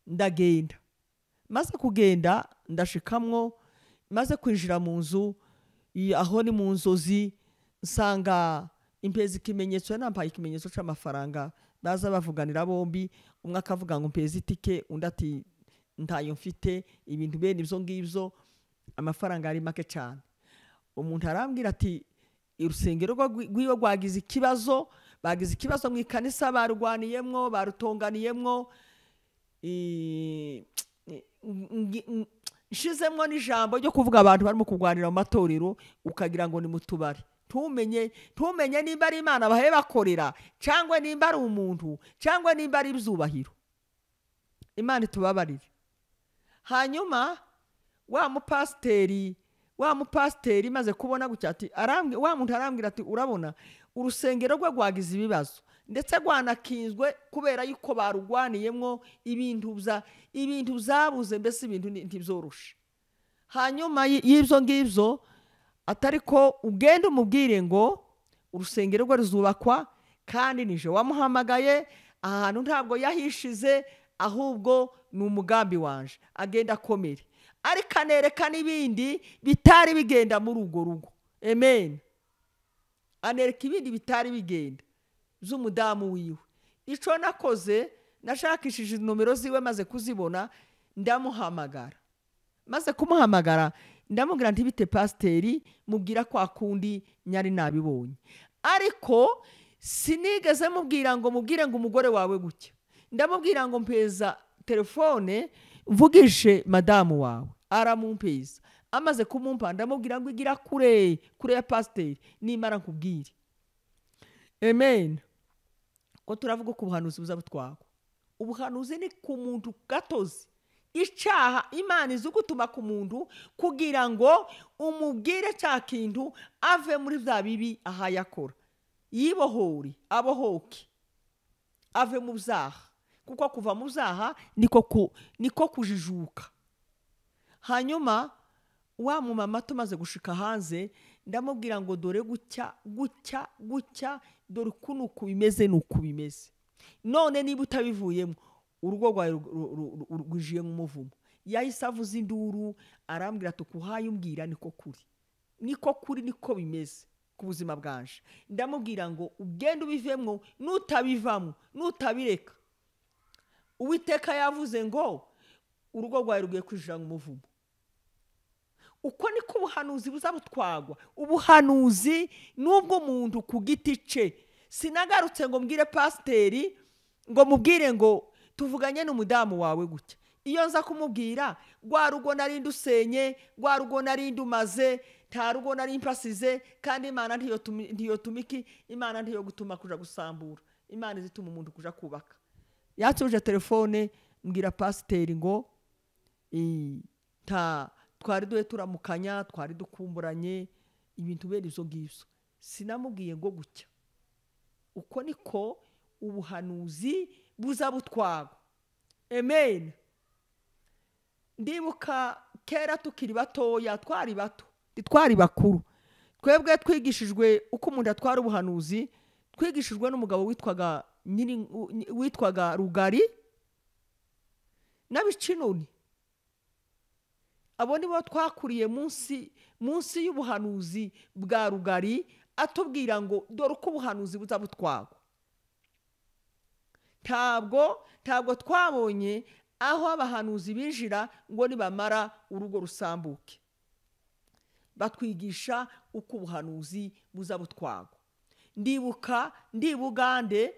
ndagenda maze kugenda ndashikamwo maze kwinjira mu nzu i- aho ni mu nzozi nsanga impeza ikimenyetso nampaye ikimenyetso cy'amafaranga baza bavuganira bombi umwe akavuga ngo mpeza itike undi ati ntayo mfite ibintu bene ibyo ngibyo amafaranga ari make cyane umuntu arambwira ati urusengero rwa- rw'iwe rwagize ikibazo bagize ikibazo mu ikanisa barwaniyemwo barutonganiyemwo i- ngi- ng- nshizemwo n'ijambo ryo kuvuga abantu barimo kurwanira mu matorero ukagira ngo ni mu tubari ntumenye ntumenye nimba ari imana bahe bakorera cyangwa nimba ari umuntu cyangwa nimba ari ibyubahiro imana itubabarire hanyuma wa mupasiteri wa mupasiteri maze kubona gutya ati arambwi- wa muntu arambwira ati urabona urusengero rwe rwagize ibibazo ndetse rwanakinzwe kubera yuko barurwaniyemo ibintu bya ibintu byabuze mbese ibintu ni- ntibyoroshe hanyuma y- y'ibyo ngibyo atari ko ugenda umubwire ngo urusengero rwe ruzubakwa kandi nije wamuhamagaye aha hantu ntabwo yahishize ahubwo ni umugambi wanje agenda akomere ariko anereka n'ibindi bitari bigenda muri urwo rugo amen anereka ibindi bitari bigenda z'umudamu wiwe icyo nakoze nashakishije nomero ziwe maze kuzibona ndamuhamagara maze kumuhamagara ndamubwira nti bite pasiteri mubwira kwa kundi nyari nabibonye ariko sinigeze mubwira ngo mubwire ngo umugore wawe gutya ndamubwira ngo mpeza telefone mvugishe madamu wawe aramumpeza amaze kumumpa ndamubwira ngo igira kure kure ya pasiteri nimara nkubwire amen ko turavuga ko ubuhanuzi buza butwagwa ubuhanuzi ni ku muntu gatozi icyaha imana izi gutuma ku muntu kugira ngo umubwire cya kintu ave muri bya bibi ahaye akora yibohore abohoke ave mu byaha kuko kuva mu byaha niko ku- niko kujijuka hanyuma wa mumama tumaze gushika hanze ndamubwira ngo dore gutya gutya gutya dore uku ni uku bimeze ni uku bimeze none niba utabivuyemo urugo rwawe ru- ru- ru- ru- rwujiye nk'umuvumo yahise avuza induru arambwira ati ukuhaye umbwira niko kuri niko kuri niko bimeze ku buzima bwanje ndamubwira ngo ugende ubivemo nutabivamo nutabireka uwiteka yavuze ngo urugo rwawe rugiye kwinjira mu muvumo uko niko ubuhanuzi buzabutwagwa ubuhanuzi n'ubw'umuntu ku giti cye sinagarutse ngo mbwire pasiteri ngo mubwire ngo tuvuganye n'umudamu wawe gutya iyo nza kumubwira rwa rugo nari ndusenye rwa rugo nari ndumaze nta rugo nari mpasize kandi imana ntiyotumiki imana ntiyogutuma kujya gusambura imana izituma umuntu kujya kubaka yatuje telefone mbwira pasiteri ngo "Eh, nta twari duhe turamukanya twari dukumburanye ibintu bene izo ngizo sinamubwiye ngo gutya uko niko ubuhanuzi buza butwagwa amen ndibuka kera tukiri batoya twari bato ntitwari bakuru twebwe twigishijwe uko umuntu atwara ubuhanuzi twigishijwe n'umugabo witwaga nyiri- witwaga rugari n'abicinoni abo ni bo twakuriye munsi munsi y'ubuhanuzi bwa rugari atubwira ngo dore uko ubuhanuzi buza butwagwa ntabwo ntabwo twabonye aho abahanuzi binjira ngo nibamara urugo rusambuke batwigisha uko ubuhanuzi buza butwagwa ndibuka ndi bugande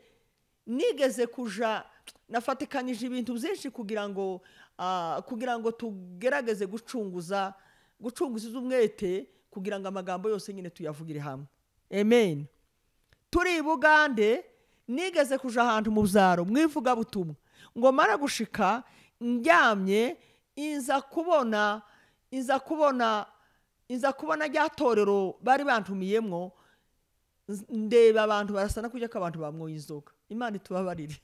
nigeze kuja nafatikanyije ibintu byinshi kugira ngo ah, kugira ngo tugerageze gucunguza gucunguza umwete kugira ngo amagambo yose nyine tuyavugire hamwe amen turi i bugande nigeze kuja ahantu mu byaro mu ivugabutumwa ngo mara gushika ndyamye inza kubona inza kubona inza kubona rya torero bari bantumiyemo nz- ndeba abantu barasana kujya ko abantu bamwoye inzoga imana itubabarire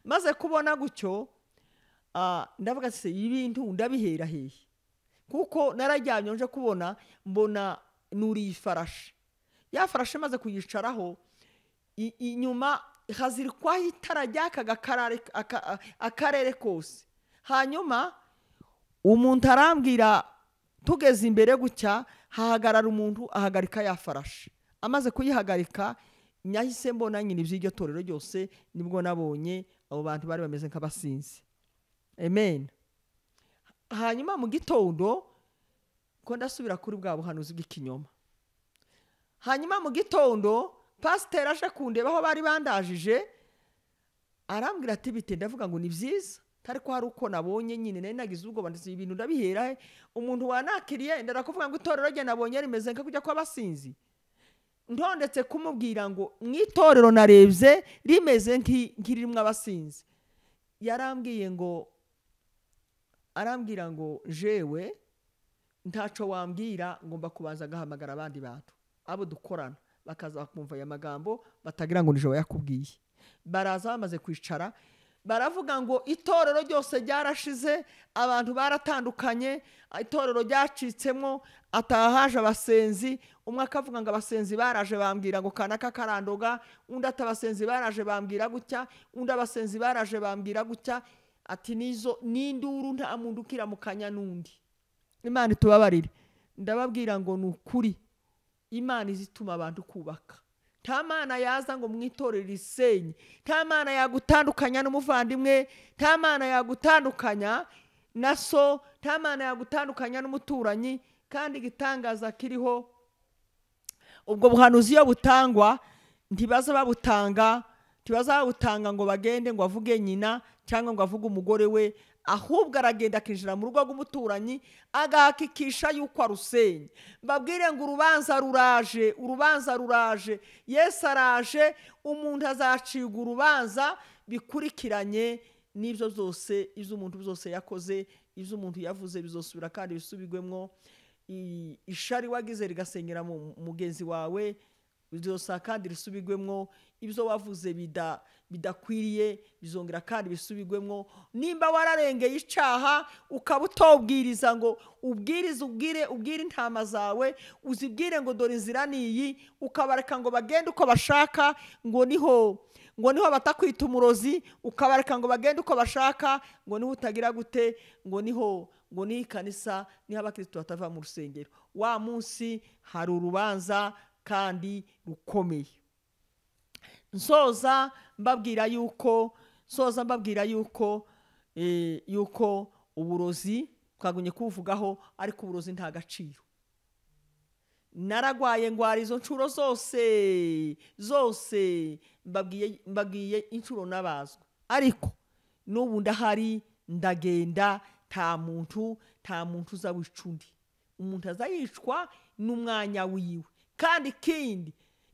maze kubona gutyo ah, ndavuga ati se ibintu ndabihera hehe kuko narajyanye nje kubona mbona nuriye ifarashi ya farashi maze kuyicaraho i- inyuma hazirikwaho itara ryakaga akarare- aka- akarere kose hanyuma umuntu arambwira tugeze imbere gutya hahagarara umuntu ahagarika ya farashi amaze kuyihagarika nyahise mbona nyine iby'iryo torero ryose nibwo nabonye abo bantu bari bameze nk'abasinzi amen hanyuma mu gitondo ko ndasubira kuri bwa buhanuzi bw'ikinyoma hanyuma mu gitondo pasiteri aje kundeba aho bari bandajije arambwira ati bite ndavuga ngo ni byiza ariko hari uko nabonye nyine nari nagize ubwoba ndetse ibintu ndabihera he umuntu wanakiriye ndarakuvuga ngo itorero rye nabonye rimeze nka kujya kw'abasinzi ntondetse kumubwira ngo mu itorero narebye rimeze nk'i- nk'iririmo abasinzi yarambwiye ngo arambwira ngo jewe ntacyo wambwira ngomba kubanza agahamagara abandi bantu abo dukorana bakaza bakumva aya magambo batagira ngo nijoro yakubwiye baraza bamaze kwicara baravuga ngo itorero ryose ryarashize abantu baratandukanye itorero ryacitsemo atahaje abasenzi umwe akavuga ngo abasenzi baraje bambwira ngo kanaka karandoga undi ati abasenzi baraje bambwira gutya undi abasenzi baraje bambwira gutya ati nizo n'induru nta muntu ukiramukanya n'undi imana itubabarire ndababwira ngo ni ukuri imana izituma abantu kubaka nta mana yaza ngo mwitorere risenye nta mana yagutandukanya n'umuvandimwe nta mana yagutandukanya na so nta mana yagutandukanya n'umuturanyi kandi igitangaza kiriho ubwo buhanuzi iyo butangwa ntibaza babutanga ntibaza babutanga ngo bagende ngo avuge nyina cyangwa ngo avuge umugore we ahubwo aragenda akinjira mu rugo rw'umuturanyi agahakikisha yuko arusenye mbabwire ngo urubanza ruraje urubanza ruraje yesu araje umuntu azacibwa urubanza bikurikiranye n'ibyo byose iby'umuntu byose yakoze iby'umuntu yavuze bizosubira kandi bisubigwemo i- ishari wagize rigasengera mu mugenzi wawe bizosa kandi risubigwemo ibyo wavuze bida- bidakwiriye bizongera kandi bisubigwemo nimba wararengeye icyaha ukaba utobwiriza ngo ubwirize ubwire ubwire intama zawe uzibwire ngo dore inzira niyi ukabareka ngo bagende uko bashaka ngo niho ngo niho batakwita umurozi ukabareka ngo bagende uko bashaka ngo niho utagira gute ngo niho ngo niho ikanisa niho abakirisitu batava mu rusengero wa munsi hari urubanza kandi rukomeye nsoza mbabwira yuko nsoza mbabwira yuko eh, yuko uburozi twagumye kubuvugaho ariko uburozi nta gaciro naragwaye ndwara izo nshuro zose zose mbabwiye mbabwiye inshuro n'abazwa ariko n'ubu ndahari ndagenda nta muntu nta muntu uza wica undi umuntu aza yicwa n'umwanya wiwe kandi ikindi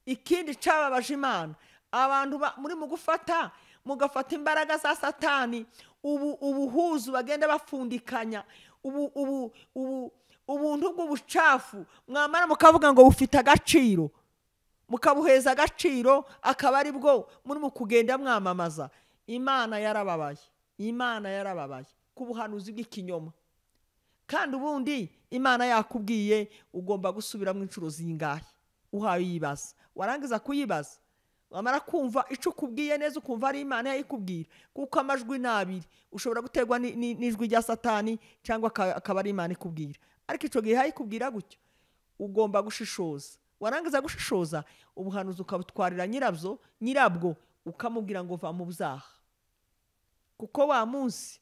ikindi cyababaje imana abantu ba- muri mu gufata mugafata imbaraga za satani ubu ubuhuzu bagenda bafundikanya ubu ubu ubu ubuntu bw'ubucafu mwamara mukavuga ngo bufite agaciro mukabuheza agaciro akaba ari bwo muri mu kugenda mwamamaza imana yarababaye imana yarababaye ku buhanuzi bw'ikinyoma kandi ubundi imana yakubwiye ugomba gusubiramo inshuro zingahe uhawe yibaza warangiza kuyibaza wamara kumva icyo ukubwiye neza ukumva ari imana yayikubwira kuko amajwi ni abiri ushobora guterwa ni- ni- n'ijwi rya satani cyangwa aka- akaba ari imana ikubwira ariko icyo gihe yayikubwira gutyo ugomba gushishoza warangiza gushishoza ubuhanuzi ukabutwarira nyirabyo nyirabwo ukamubwira ngo va mu byaha kuko wa munsi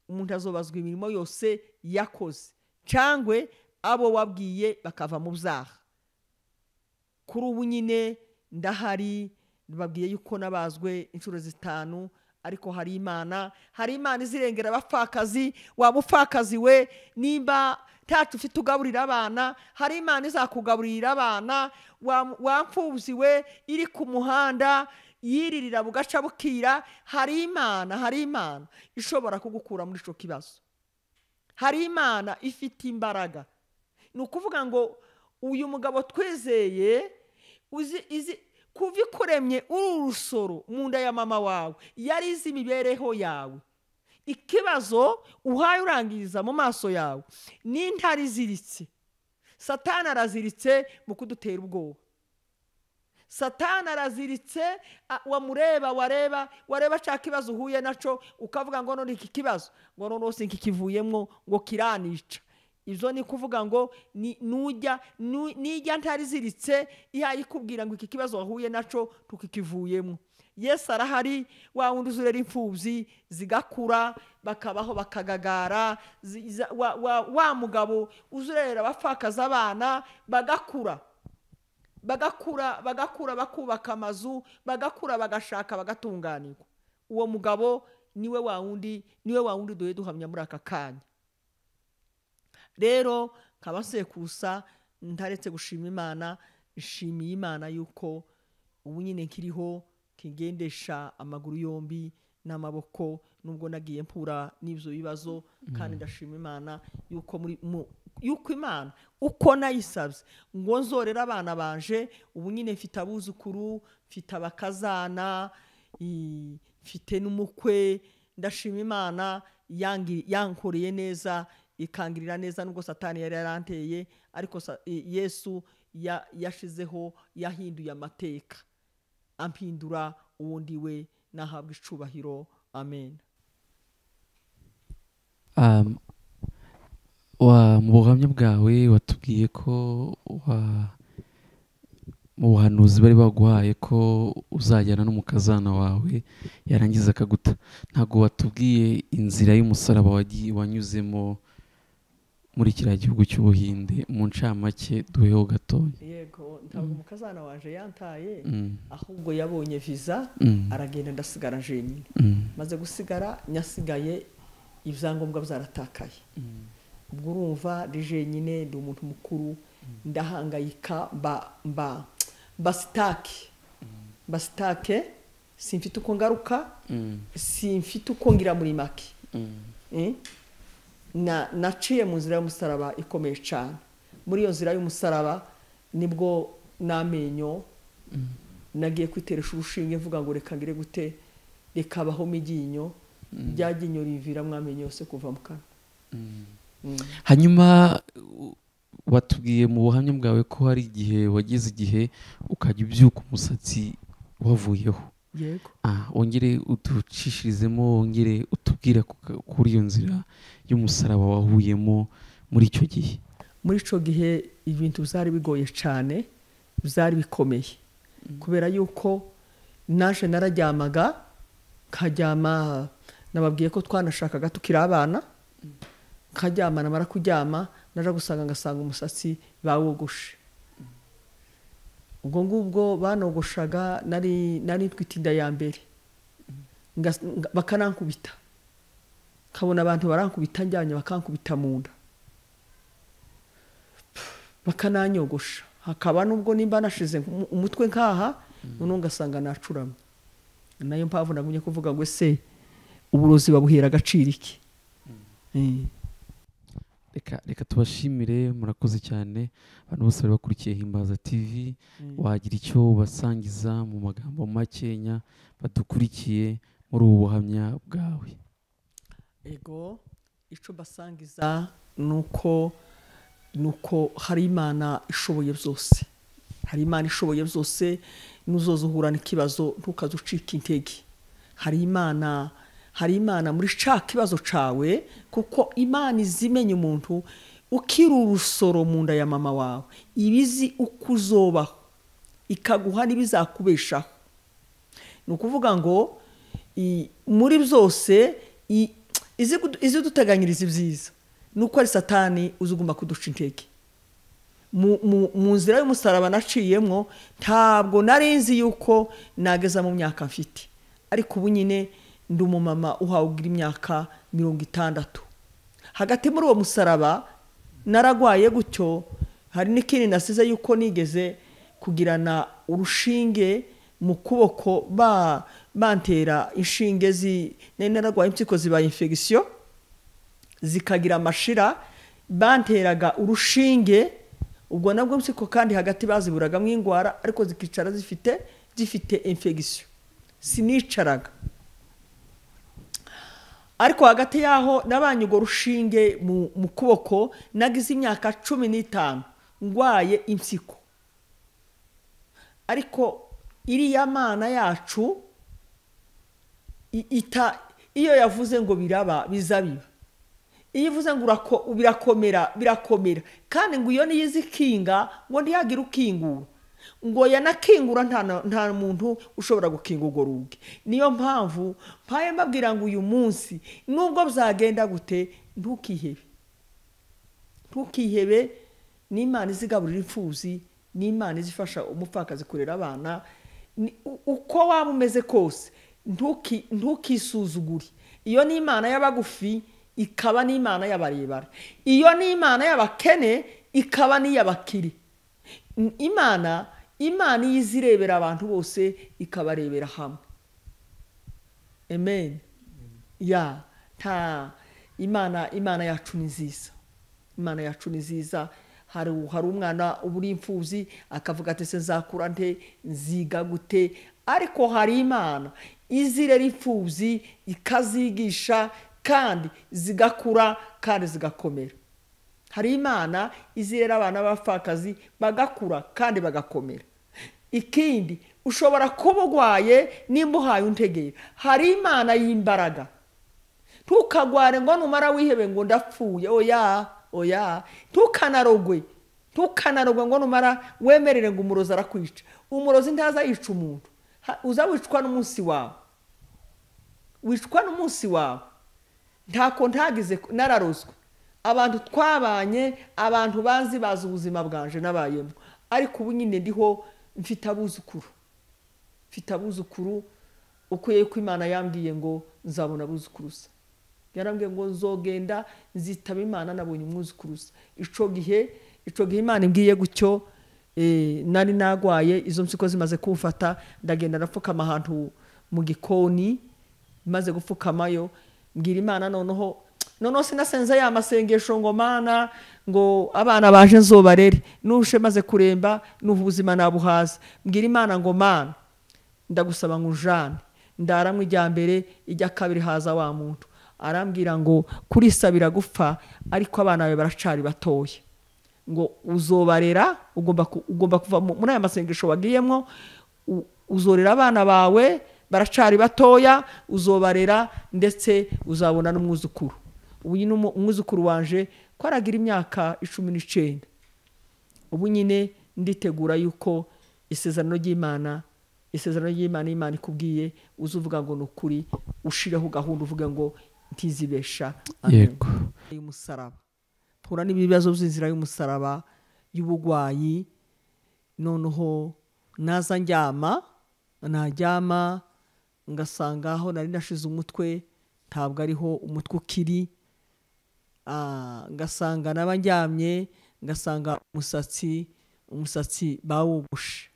umuntu azobazwa imirimo yose yakoze cyangwa abo wabwiye bakava mu byaha kuri ubu nyine ndahari babwiye yuko nabazwe inshuro zitanu ariko hari imana hari imana izirengera abapfakazi waba upfakazi we nimba ntacu ufite ugaburira abana hari imana izakugaburira abana wa- wapfubyi we iri ku muhanda yiririra bugaca bukira hari imana hari imana ishobora kugukura muri icyo kibazo hari imana ifite imbaraga ni ukuvuga ngo uyu mugabo twizeye uzi izi kuva ikuremye uri urusoro mu nda ya mama wawe yari izi imibereho yawe ikibazo uhaye urangiriza mu maso yawe n'intare iziritse satani araziritse mu kudutera ubwoba satani araziritse a- wamureba wareba wareba cya kibazo uhuye nacyo ukavuga ngo none iki kibazo ngo none wose kikivuyemo ngo kiranica ibyo ni kuvuga ngo ni- nujya nu- nijya ntariziritse ihaye ikubwira ngo iki kibazo wahuye nacyo tukikivuyemo yesu arahari wa wundi uzurera imfubyi zigakura bakabaho bakagagara zi- za- wa- wa wa mugabo uzurera abapfakaza abana bagakura bagakura bagakura bakubaka amazu bagakura bagashaka bagatunganirwa uwo mugabo niwe wa wundi niwe wa wundi duhe duhamya muri aka kanya rero kabasekusa ntaretse gushima imana ishimiye imana yuko ubu nyine nkiriho kigendesha amaguru yombi n'amaboko nubwo nagiye mpura n'ibyo bibazo kandi ndashima imana yuko muri mu yuko imana uko nayisabye ngo nzorere abana banje ubu nyine mfite abuzukuru mfite abakazana i- mfite n'umukwe ndashima imana yangi- yankoreye neza ikangirira neza nubwo satani yari yaranteye ariko sa- i- yesu ya- yashizeho yahinduye amateka ampindura uwo ndi we nahabwa icubahiro amen Um, wa- mu buhamya bwawe watubwiye ko wa- mu buhanuzi bari baguhaye ko uzajyana n'umukazana wawe yarangiza akaguta ntabwo watubwiye inzira y'umusaraba wagiye wanyuzemo muri kiriya gihugu cy'ubuhinde mu ncamake duheho gatoya yego ntabwo umukazana waje yantaye Mm, ahubwo yabonye viza mm, aragenda ndasigara jenyine mm, maze gusigara nyasigaye ibyangombwa byaratakaye mm, ubwo urumva ndi jenyine ndi umuntu mukuru ndahangayika mba mba mba sitake mba sitake simfite uko ngaruka mm, simfite uko ngira muri make mm. Eh? na naciye mu nzira y'umusaraba ikomeye cyane muri iyo nzira y'umusaraba nibwo n'amenyo nagiye kwiteresha urushinge mvuga ngo reka ngire gute reka abahome iryinyo rya ryinyo riviramo amenyo yose kuva mu kanwa Mm. hanyuma u- watubwiye mu buhamya bwawe ko hari igihe wageze igihe ukajya ubyuka umusatsi wavuyeho yego Ah, wongere uducishirizemo wongere utubwire ku ka- kuri iyo nzira y'umusaraba wahuyemo muri icyo gihe muri icyo gihe ibintu byari bigoye cyane byari bikomeye kubera yuko naje nararyamaga nkaryama nababwiye ko twanashakaga tukiri abana nkaryama namara kuryama naja gusanga ngasanga umusatsi bawogoshe ubwo ngubwo banogoshaga nari nari twita inda ya mbere Ngas- nga- bakanankubita nkabona abantu barankubita njyanye bakankubita mu nda bakananyogosha hakaba nubwo nimba nashize umu- umutwe nkaha noneho ugasanga nacuramye nayo mpamvu nagumye kuvuga ngo ese uburozi babuhera agaciro iki Eh. reka reka tubashimire murakoze cyane abantu bose bari bakurikiye himbaza tv wagira icyo ubasangiza mu magambo makenya badukurikiye muri ubu buhamya bwawe ego icyo basangiza ni uko ni uko hari imana ishoboye byose hari imana ishoboye byose n'uzoza uhura n'ikibazo ntukaze ucika intege hari imana hari imana muri cya kibazo cyawe kuko imana izi imenya umuntu ukiri urusoro mu nda ya mama wawe iba izi uko uzobaho ikaguha n'ibizakubeshaho ni ukuvuga ngo i- muri byose i- izi kudu- izi duteganyiriza ibyiza ni uko ari satani uzi ugomba kuduca intege mu, mu, mu nzira y'umusaraba naciyemo ntabwo nari nzi yuko nageza mu myaka mfite ariko ubu nyine ndi umumama ugira imyaka mirongo itandatu hagati muri uwo musaraba naragwaye gutyo hari n'ikindi nasize yuko nigeze kugirana urushinge mu kuboko ba bantera inshinge zi nari naragwaye impyiko zibaye infegisiyo zikagira amashira banteraga urushinge ubwo nabwo mpyiko kandi hagati baziburagamo indwara ariko zikicara zifite zifite infegisiyo sinicaraga ariko hagati yaho nabanye urwo rushinge mu, mu kuboko nagize imyaka cumi n'itanu ndwaye impyiko ariko iriya mana yacu i- ita iyo yavuze ngo biraba biza biba iyo ivuze ngo urako- birakomera birakomera kandi ngo iyo niyo izi ikinga ngo ntihagire ukingura ngo yanakingura nta na- nta muntu ushobora gukinga urwo rugi niyo mpamvu mpaye mbabwira ngo uyu munsi nubwo byagenda gute ntukihebe ntukihebe n'imana izigaburira imfuzi n'imana izifasha umupfakazi kurera abana ni- u- uko waba umeze kose ntuki- ntukisuzugure iyo ni imana y'abagufi ikaba n'imana y'abarebare iyo ni imana y'abakene ikaba n'iy'abakire N- imana imana iyo izi irebera abantu bose ikabarebera hamwe amen ya nta imana imana yacu ni nziza imana yacu ni nziza hari hari umwana uba uri imfubyi akavuga ati se nzakura nte nziga gute ariko hari imana izirera imfubyi ikazigisha kandi zigakura kandi zigakomera hari imana izirera abana b'abapfakazi bagakura kandi bagakomera ikindi ushobora kuba urwaye nimba uhaye untegera hari imana y'imbaraga ntukagware ngo numara wihebe ngo ndapfuye oya oya ntukanarogwe ntukanarogwe ngo numara wemerere ngo umurozi arakwica umurozi ntaza yica umuntu Ha- uza wicwa n'umunsi wawe wicwa n'umunsi wawe ntako ntagize nararozwe abantu twabanye abantu banzi bazi ubuzima bwanje nabayemo ariko ubu nyine ndiho mfite abuzukuru mfite abuzukuru uko yuko imana yambwiye ngo nzabona abuzukuruza yarambwiye ngo nzogenda nzitaba imana nabonye umwuzukuruza icyo gihe icyo gihe imana imbwiye gutyo eh, nari nagwaye izo mpyiko zimaze kumfata ndagenda napfukama ahantu mu gikoni maze gupfukamayo mbwira imana noneho noneho sinasenze ya masengesho ngo mana ngo abana baje nzobarere nushe maze kuremba n'ubu ubuzima nabuhaza mbwira imana ngo mana ndagusaba ngo ujane ndaramwe ijya mbere ijya kabiri haza wa muntu arambwira ngo kurisabira gupfa ariko abana bawe baracari batoya ngo uzobarera ugomba ku- ugomba kuva mu- muri aya masengesho wagiyemo u- uzorera abana bawe baracari batoya uzobarera ndetse uzabona n'umwuzukuru ubu nyine umu- umwuzukuru wanje ko aragira imyaka icumi n'icenda ubu nyine nditegura yuko isezerano ry'imana isezerano ry'imana imana ikubwiye uzuvuga ngo ni ukuri ushireho gahunda uvuga ngo ntizibesha Amen yego y'umusaraba mpura n'ibibazo by'inzira y'umusaraba y'ubugwayi noneho naza njyama najyama ngasanga aho nari nashize umutwe ntabwo ariho umutwe ukiri Ah, ngasanga naba njyamye ngasanga umusatsi umusatsi bawogoshe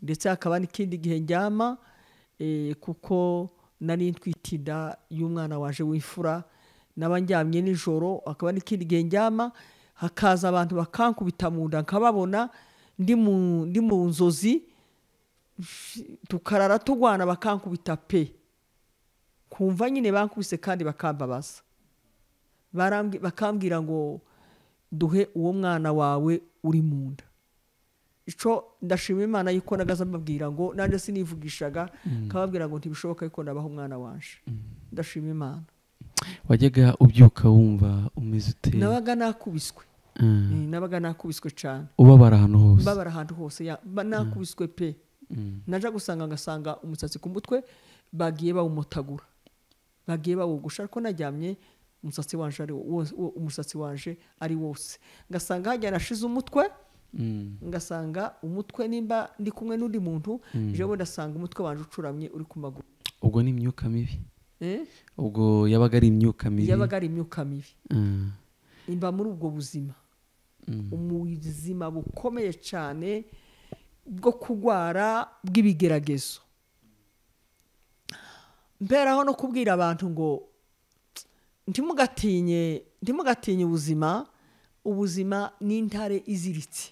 ndetse hakaba n'ikindi gihe njyama eh, kuko nari ntwite inda y'umwana waje w'imfura naba njyamye nijoro hakaba n'ikindi gihe njyama hakaza abantu bakankubita mu nda nkababona ndi mu- ndi mu nzozi tukarara turwana bakankubita pe kumva nyine bankubise kandi bakambabaza Barambwi- bakambwira ngo duhe uwo mwana wawe uri mu nda ico ndashima imana yuko nagaza mbabwira ngo nanjye sinivugishaga kababwira ngo ntibishoboka yuko nabaho umwana wanje ndashima imana wajyaga ubyuka wumva umeze ute nabaga nakubiswe Ah, Eh, nabaga nakubiswe cyane ubabara ahantu hose mbabara ahantu hose ya- ba- nakubiswe pe Mm. naja gusanga ngasanga umusatsi ku mutwe bagiye bawumotagura bagiye bawogosha ariko naryamye umusatsi wanje ari wo- wose- wo- umusatsi wanje ari wose ngasanga hajya nashize umutwe Mm. ngasanga umutwe nimba ndi kumwe n'undi muntu jewe ndasanga umutwe wanje ucuramye uri ku maguru ubwo ni imyuka mibi Eh? ubwo yabaga ari imyuka mibi yabaga ari imyuka mibi Ah, imba muri ubwo buzima mm. ubuzima bukomeye cyane bwo kurwara bw'ibigeragezo mberaho no kubwira abantu ngo ntimugatinye ntimugatinye ubuzima ubuzima ni intare iziritse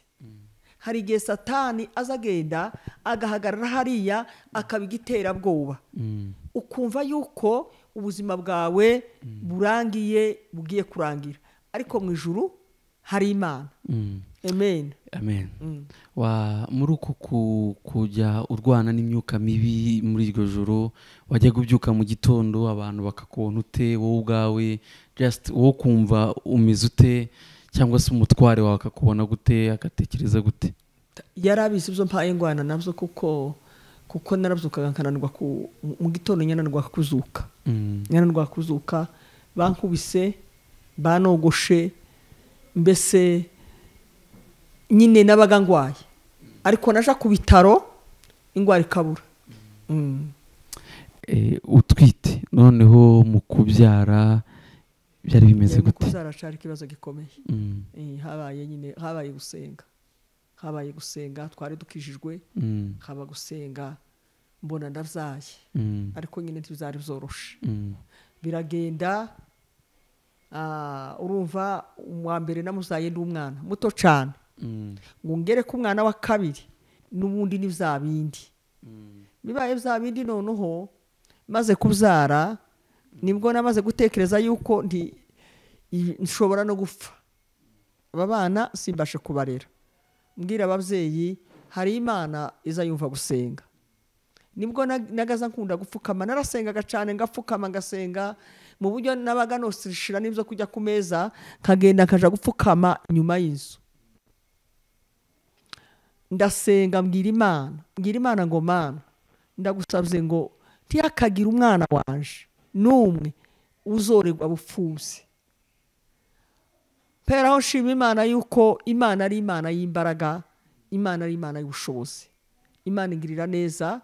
hari igihe satani aza agenda agahagarara hariya akaba igiterabwoba Mm. ukumva yuko ubuzima bwawe burangiye bugiye kurangira ariko mu ijuru hari imana Mm. amen amen Mm. wa muri uku ku- kujya urwana n'imyuka mibi muri iryo joro wajyaga ubyuka mu gitondo abantu bakakubona ute wowe ubwawe just wowe ukumva umeze ute cyangwa se umutware wawe akakubona gute agatekereza gute yari abizi ibyo mpaye ingwana nabyo kuko kuko narabyukaga nkananirwa ku mu gitondo nyananirwa kuzuka Mm, nyananirwa kuzuka bankubise banogoshe mbese nyine nabaga ndwaye ariko naja ku bitaro indwara ikabura Mm. eh, utwite noneho mu kubyara byari bimeze Yari gute kuzara cyari ikibazo gikomeye Mm, Eh, habaye nyine habaye gusenga habaye gusenga twari dukijijwe mm, haba gusenga mbona ndabyaye mm, ariko nyine ntibizari byoroshe mm, biragenda ah, urumva uwa mbere namuzaye ndi umwana muto cyane mm, ngo ngere ku mwana wa kabiri n'ubundi ni bya bindi bibaye bya bindi noneho maze kubyara nibwo namaze gutekereza yuko nti i- nshobora no gupfa aba bana simbashe kubarera mbwira ababyeyi hari imana iza yumva gusenga nibwo na- nagaza nkunda gupfukama narasengaga cyane ngapfukama ngasenga mu buryo nabaga nosishira n'ibyo kujya ku meza nkagenda nkaja gupfukama inyuma y'inzu ndasenga mbwira imana mbwira imana ngo mana ndagusabye ngo ntihakagire umwana wanje n'umwe uzorerwa bupfuzi pera aho nshima imana yuko imana ari imana y'imbaraga imana ari imana y'ubushobozi imana ingirira neza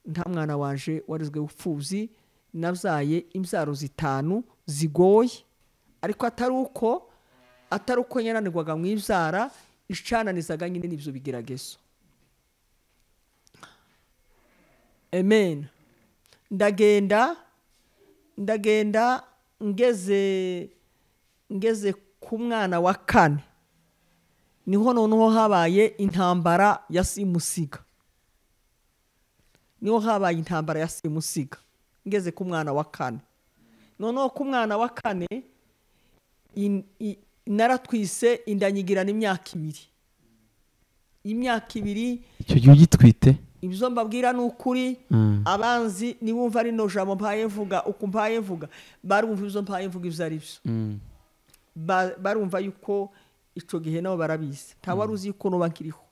nta mwana wanje warezwe bupfuzi nabyaye imbyaro zitanu zigoye ariko atari uko atari uko nyananirwaga mu ibyara icananizaga nyine n'ibyo bigeragezo amen ndagenda ndagenda ngeze ngeze ku mwana wa kane niho noneho habaye intambara ya simusiga niho habaye intambara ya simusiga ngeze ku mwana wa kane noneho ku mwana wa kane in- i- naratwise indanyigirana imyaka ibiri imyaka ibiri icyo gihe ugitwite ibyo mbabwira ni ukuri Ah, abanzi nibumva rino jambo mpaye mvuga uku mpaye mvuga barumva ibyo mpaye mvuga ibyo ari byo mm, Ba- barumva yuko icyo gihe nabo barabizi nta wari uzi yuko nuba nkiriho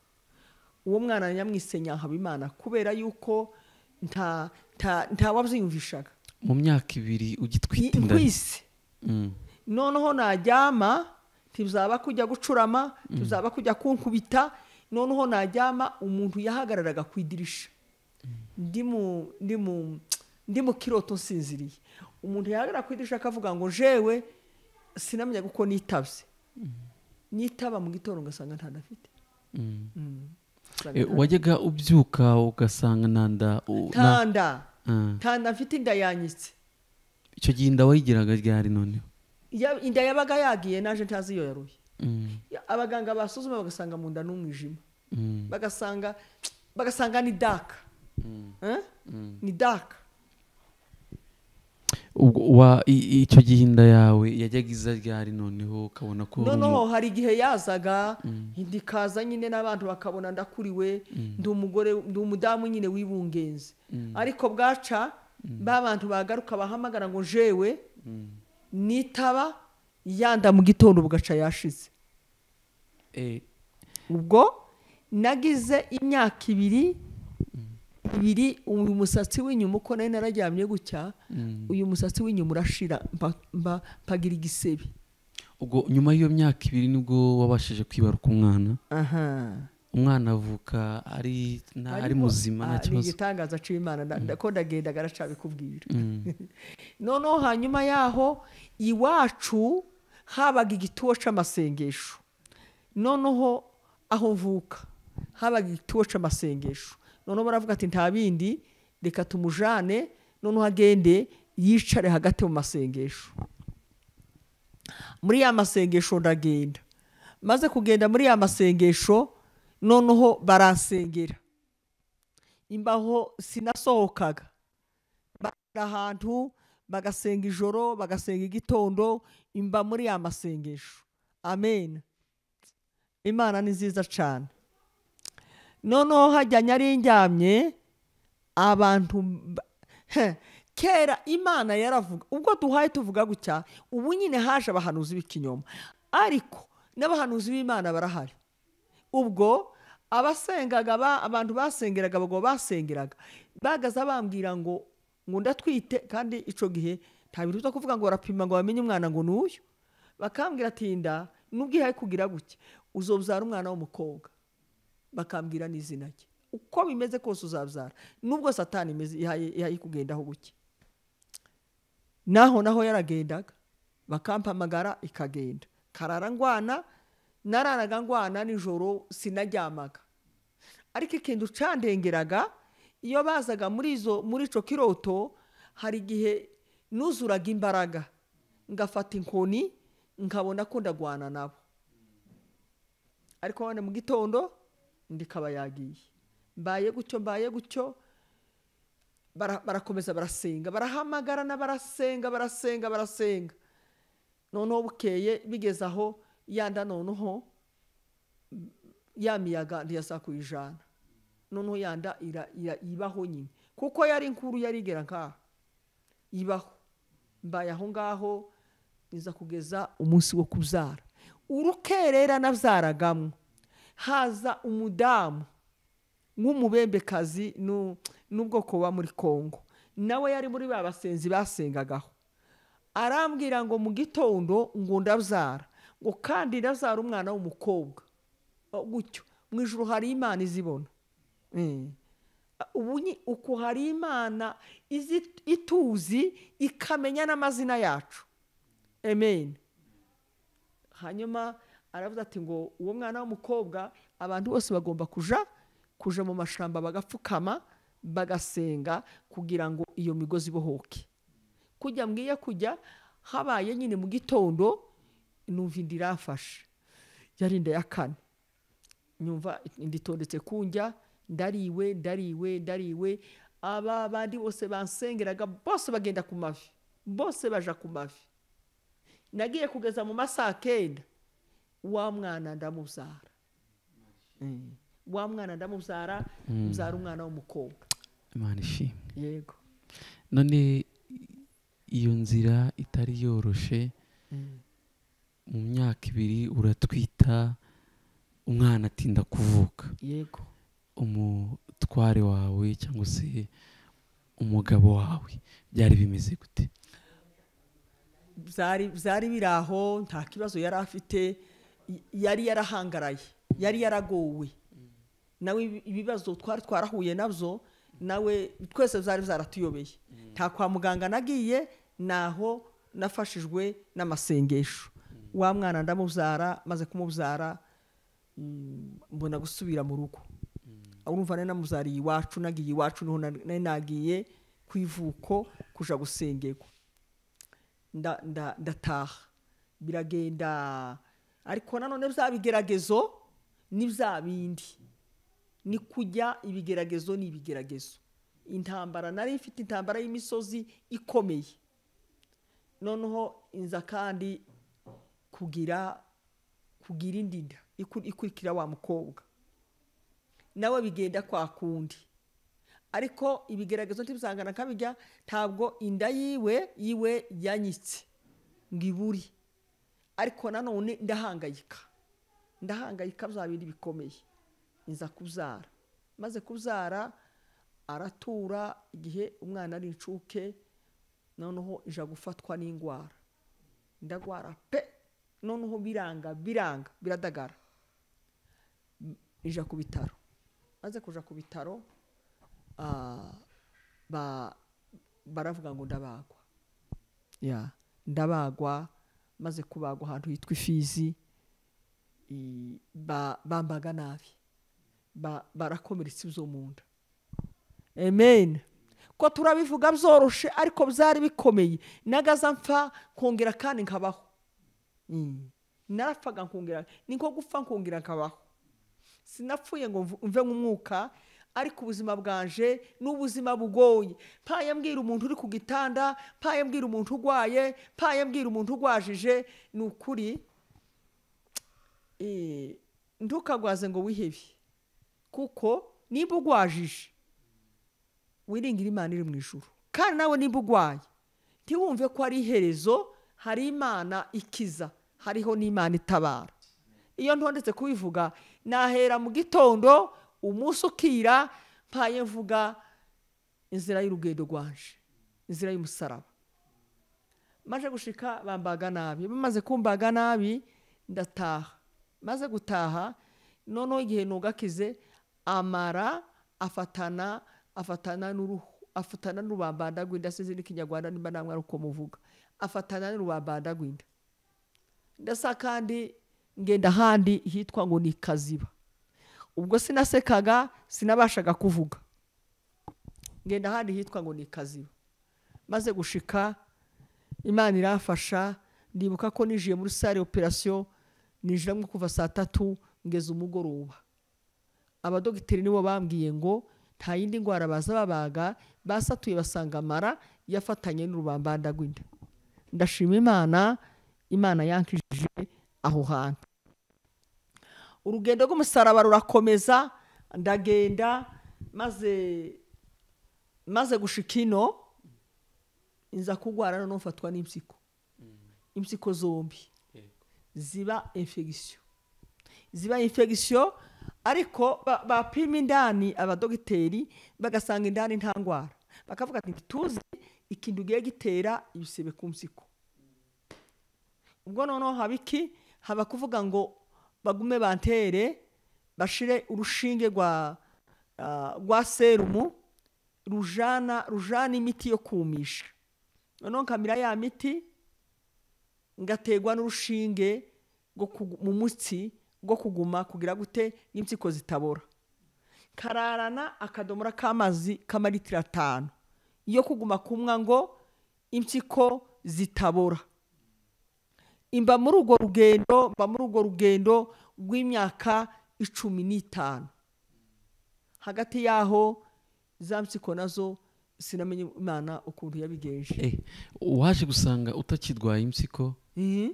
uwo mwana nyamwise nyahabimana kubera yuko nta nta nta wabyiyumvishaga mu myaka ibiri ugitwite inda nkwise Mm, noneho najyama ntibuzaba kujya gucurama ntibuzaba kujya kunkubita noneho najyama umuntu yahagararaga ku idirisha ndi mu ndi mu ndi mu kiroto nsinziriye umuntu yahagarara ku idirisha akavuga ngo jewe sinamenya kuko nitabye nitaba mu gitondo ugasanga nta afite Eh, wajyaga ubyuka ugasanga nanda u- na- tanda Ah. tanda mfite inda yanyitse icyo gihe inda wayigiraga ryari noneho Ya- inda yabaga yagiye naje ntazi iyo yaruye Mm, Ya- abaganga basuzuma bagasanga mu nda n'umwijima mm, bagasanga bagasanga ni daka mm. Eh? ni daka Ubwo wa- i- icyo gihe inda yawe yajyaga iza ryari noneho ukabona ko uri umu- noneho hari igihe yazaga ndikaza nyine n'abantu bakabona ndakuriwe ndi umugore ndi umudamu nyine w'ibungenzi ariko bwaca ba bantu bagaruka bahamagara ngo jewe nitaba yanda mu gitondo bugaca yashize Eh, ubwo nagize imyaka ibiri ibiri uyu musatsi w'inyuma uko nari nararyamye gutya mm. uyu musatsi w'inyuma urashira mpa- mpa- mpagira igisebe ubwo nyuma y'iyo myaka ibiri nibwo wabashije kwibaruka umwana aha umwana avuka ari nta- ari Ariko, muzima ah, nta ni kibazo igitangaza cy'imana nda- nda- ko ndagenda garacabikubwira Mm, noneho hanyuma yaho iwacu habaga igituwo cy'amasengesho noneho aho mvuka habaga igituwo cy'amasengesho noneho baravuga ati nta bindi reka tumujane noneho agende yicare hagati mu masengesho muri ya masengesho ndagenda maze kugenda muri ya masengesho noneho baransengera imbaho sinasohokaga bagera ahantu bagasenga ijoro bagasenga igitondo imba muri ya masengesho amen imana ni nziza cyane noneho hajya nyarindyamye abantu ba- he, kera imana yaravuga ubwo duhaye tuvuga gutya ubu nyine haje abahanuzi b'ikinyoma ariko n'abahanuzi b'imana barahari ubwo abasengaga ba- abantu basengeraga abagabo basengeraga bagaza bambwira ngo ngo ndatwite kandi icyo gihe nta bintu byo kuvuga ngo barapima ngo bamenye umwana ngo ni uyu bakambwira ati nda nubwo ihaye kugira gutya uzobyara umwana w'umukobwa bakambwira n'izina rye uko bimeze kose uzabyara nubwo satani imeze ihaye ihaye kugendaho guke naho naho yaragendaga bakampamagara ikagenda karara ngwana nararaga ngwana nijoro sinaryamaga ariko ikintu cyandengeraga iyo bazaga muri izo muri icyo kiroto hari igihe nuzuraga imbaraga ngafata inkoni nkabona ko ndagwana nabo ariko wenda mu gitondo ndikaba yagiye mbaye gutyo mbaye gutyo bara- barakomeza barasenga barahamagarana barasenga barasenga barasenga noneho bukeye bigeze aho yanda noneho mm, ya miyaga ntiyasa kuyijana noneho yanda ira, ira, ibaho nyine kuko yari inkuru yarigera nkaho ibaho mbaye aho ngaho niza kugeza umunsi wo kubyara urukerera nabyaragamo haza umudamu nk'umubembekazi nu- n'ubwoko buba muri kongo nawe yari muri ba basenzi basengagaho arambwira ngo mu gitondo ngo ndabyara ngo kandi ndabyara umwana w'umukobwa Oh, gutyo mu ijoro hari imana izibona Mm. ubu ni uku hari imana izi- ituzi ikamenya n'amazina yacu amen hanyuma aravuze ati ngo uwo mwana w'umukobwa abantu bose bagomba kuja kuja mu mashamba bagapfukama bagasenga kugira ngo iyo migozi ibohoke kujya mbwiye kujya habaye nyine mu gitondo numva inda iramfashe yari inda ya kane nyumva inda itondetse kunjya ndariwe ndariwe ndariwe aba bandi bose bansengeraga bose bagenda ku mavi bose baja ku mavi nagiye kugeza mu masaha kenda wa mwana ndamubyara Mm. wa mwana ndamubyara mbyara umwana w'umukobwa imana ishimwe yego none iyo nzira itari yoroshe mu myaka ibiri uratwita umwana atinda kuvuka yego umutware wawe cyangwa se umugabo wawe byari bimeze gute byari byari biri aho nta kibazo yari afite y- yari yarahangaraye yari yaragowe nawe ibi- ibibazo twari twarahuye nabyo nawe twese byari byaratuyobeye nta kwa muganga nagiye naho nafashijwe n'amasengesho wa mwana ndamubyara maze kumubyara mm, mbona gusubira mu rugo urumva nari namubyariye iwacu nagiye iwacu niho nari nari nagiye ku ivuko kuja gusengerwa nda- nda- ndataha biragenda ariko nanone bya bigeragezo ni bya bindi ni kujya ibigeragezo ni ibigeragezo intambara nari ifite intambara y'imisozi ikomeye noneho inza kandi kugira kugira indi nda iku- ikurikira wa mukobwa nawe bigenda kwa kundi ariko ibigeragezo ntibizangana kabijya ntabwo inda yiwe yiwe yanyitse ngo iburi ariko nanone ndahangayika ndahangayika bya bindi bikomeye nza kubyara maze kubyara aratura igihe umwana ari inshuke noneho ija gufatwa n'indwara ndagwara pe noneho biranga biranga biradagara ija ku bitaro maze kuja ku bitaro ah, ba- baravuga ngo ndabagwa ya ndabagwa maze kubagwa ahantu hitwa ifizi i- ba- bambaga nabi ba- barakomeretsa ibyo mu nda amen ko turabivuga byoroshe ariko byari bikomeye nagaza mpfa kongera kandi nkabaho Mm. narapfaga nkongera ni nko gupfa nkongera nkabaho sinapfuye ngo mvu- mve nk'umwuka ariko ubuzima bwanje ni ubuzima bugoye mpaye mbwira umuntu uri ku gitanda mpaye mbwira umuntu urwaye mpaye mbwira umuntu urwajije ni ukuri eh, ntukagwaze ngo wihebe kuko nimba ugwajije wiringira imana iri mu ijuru kandi nawe nimba urwaye ntiwumve ko ari iherezo hari imana ikiza hariho n'imana itabara iyo ntondetse kubivuga nahera mu gitondo umunsi ukira mpaye mvuga inzira y'urugendo rwanje inzira y'umusaraba maze gushika bambaga nabi bamaze kumbaga nabi ndataha maze gutaha noneho igihe nugakize amara afatana afatana n'uruhu afatana n'urubambanda rw'inda sinzi n'ikinyarwanda nimba namwe ari uko muvuga afatana n'urubambanda rw'inda ndasa kandi ngenda ahandi hitwa ngo ni kaziba ubwo sinasekaga sinabashaga kuvuga ngenda ahandi hitwa ngo ni kaziba maze gushika imana irafasha ndibuka ko nijiye muri sale operasiyo nijiramo kuva saa tatu ngeza umugoroba abadogiteri nibo bambwiye ngo nta yindi ndwara baza babaga basatuye basanga amara yafatanye n'urubambanda rw'inda ndashima imana imana yankijije aho hantu urugendo rw'umusaraba rurakomeza ndagenda maze maze gushika ino inza kurwara noneho mfatwa n'impyiko impyiko zombi ziba infegisiyo ziba infegisiyo ariko ba- bapima indani abadogiteri bagasanga indani nta ndwara bakavuga ati ntituzi ikintu ugiye gitera ibisebe ku mpyiko ubwo noneho haba iki haba kuvuga ngo bagume bantere bashire urushinge rwa ah, rwa serumu rujana rujana imiti yo kumisha noneho nkamira ya miti ngategwa n'urushinge rwo kugu- mu mutsi rwo kuguma kugira gute n'impyiko zitabora kararana akadomora k'amazi k'amalitiro atanu yo kuguma kumwa ngo impyiko zitabora imba muri urwo rugendo mba muri urwo rugendo rw'imyaka icumi n'itanu hagati y'aho za mpyiko nazo sinamenye imana ukuntu yabigenje Eh, waje gusanga utakirwaye impyiko Mhm.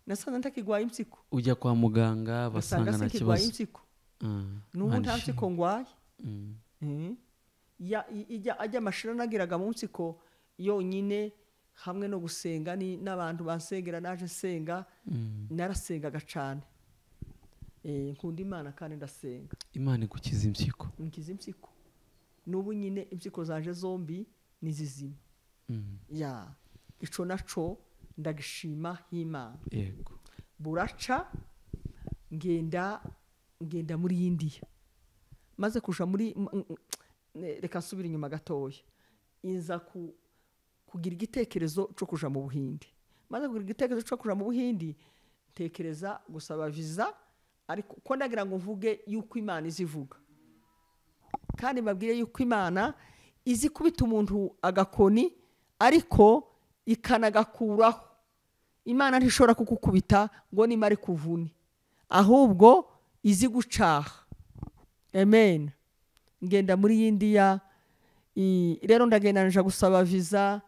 nasanze ntakirwaye impyiko ujya kwa muganga basanga basanga nta sikirwaye kibazo impyiko Ah, n'ubu nta manishimwe. mpyiko ngwaye Mm. Mhm. Ya- i- ijya- ajya amashuri nageraga mu mpyiko yonyine hamwe no gusenga ni- n'abantu bansengera naje nsenga Mm. narasengaga cyane Eh, nkunda imana kandi ndasenga imana igukiza impyiko nkiza impyiko n'ubu nyine impyiko zaje zombi ni zizima Mm. ya ico naco ndagishima h'imana yego buraca ngenda ngenda muri y'indiya maze kuja muri m- m- m- reka nsubire inyuma gatoya inza ku kugira igitekerezo cyo kuja mu buhindi maze kugira igitekerezo cyo kuja mu buhindi ntekereza gusaba visa ariko ko nagira ngo mvuge yuko imana izivuga kandi babwire yuko imana izi kubita umuntu agakoni ariko ikanagakuraho imana ntishobora kugukubita ngo nimare kuvune ahubwo izi gucaha amen ngenda muri y'indiya i- rero ndagenda nja gusaba visa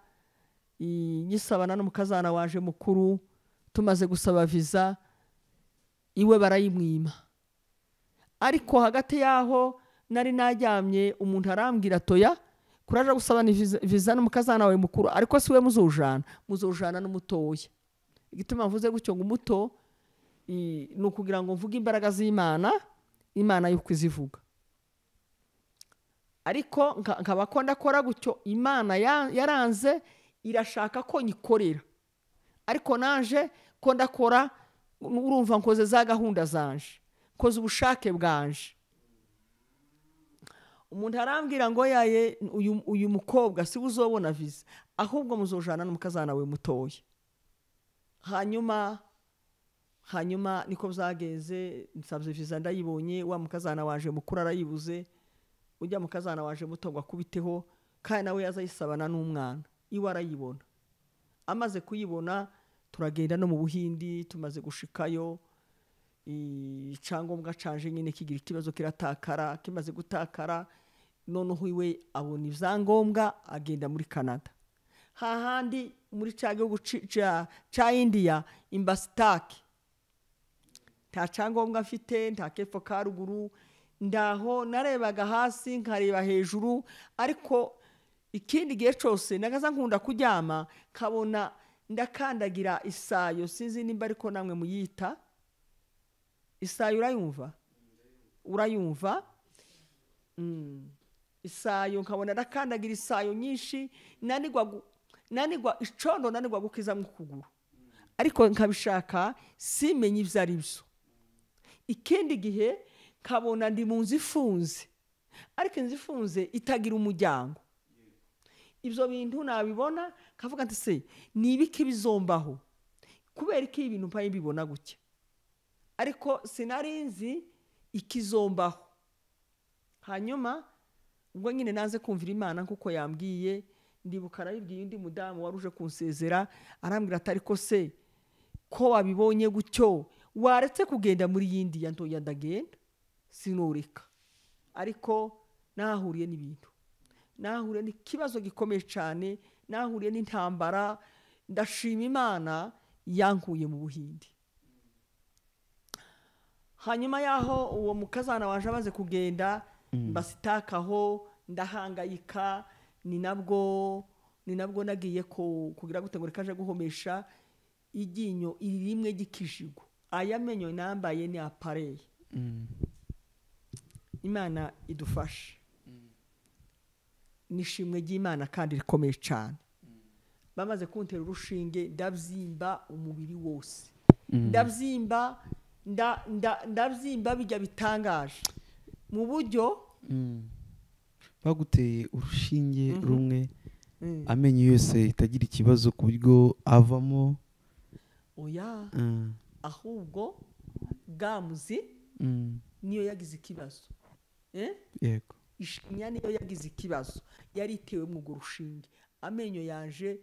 i- nyisabana n'umukazana waje mukuru tumaze gusaba visa iwe barayimwima ariko hagati y'aho nari najyamye umuntu arambwira toya kuraje gusabana viza- viza n'umukazana wawe mukuru ariko si we muzujana muzujana n'umutoya igituma mvuze gutyo ngo umuto i- ni ukugira ngo mvuge imbaraga z'imana imana y'uko izivuga ariko nka- nkaba ko ndakora gutyo imana ya- yaranze irashaka ko nyikorera ariko naje ko ndakora urumva nkoze za gahunda zanje nkoze ubushake bwanje umuntu arambwira ngo yaye uyu, uyu mukobwa si we uzobona visa ahubwo muzojana n'umukazana we mutoya hanyuma hanyuma niko byagenze nsabye viza ndayibonye wa mukazana waje mukuru arayibuze ujya mukazana waje muto ngo akubiteho kandi nawe yazayisabana n'umwana iwe arayibona amaze kuyibona turagenda no mu buhindi tumaze gushikayo i- icyangombwa canje nyine kigira ikibazo kiratakara kimaze gutakara noneho iwe abona ibyangombwa agenda muri canada hahandi muri cya gihugu ci- ca- ca indiya imbasitake nta cyangombwa mfite nta kepfo ka ruguru ndaho narebaga hasi nkareba hejuru ariko ikindi gihe cyose nagaza nkunda kuryama nkabona ndakandagira isayo sinzi nimba ariko namwe muyita isayo urayumva urayumva Mm. isayo nkabona ndakandagira isayo nyinshi nanigwa gu- nanigwa icondo nanigwa gukiza mu kuguru ariko nkabishaka simenye ibyo ari byo ikindi gihe nkabona ndi mu nzu ifunze ariko inzu ifunze itagira umuryango ibyo bintu nabibona nkavuga nti se ni ibiki bizombaho kubera ko ibintu mpaye mbibona gutya ariko sinari nzi ikizombaho hanyuma ubwo nyine naze kumvira imana nk'uko yambwiye ndibuka arayibwiye undi mudamu wari uje kunsezera arambwira ati ariko se ko wabibonye gutyo waretse kugenda muri yindi ya ntoya ndagenda sinureka ariko nahahuriye n'ibintu nahahuriye n'ikibazo gikomeye cyane nahahuriye n'intambara ndashima imana yankuye mu buhindi hanyuma y'aho uwo mukazana waje amaze kugenda mbasitakaho ndahangayika ni nabwo ni nabwo nagiye ku- kugira gute ngo rikaje guhomesha iryinyo iri rimwe ry'ikijigo aya menyo nambaye ni apareye imana idufashe n'ishimwe ry'imana kandi rikomeye cyane bamaze kuntera urushinge ndabyimba umubiri wose ndabyimba nda- nda- ndabyimba bijya bitangaje mu buryo baguteye urushinge rumwe amenyo yose itagira ikibazo ku buryo avamo oya mm, ahubwo gamuzi mm, niyo yagize ikibazo Eh? yego ishinya niyo yagize ikibazo yari itewe mu urwo rushinge amenyo yanje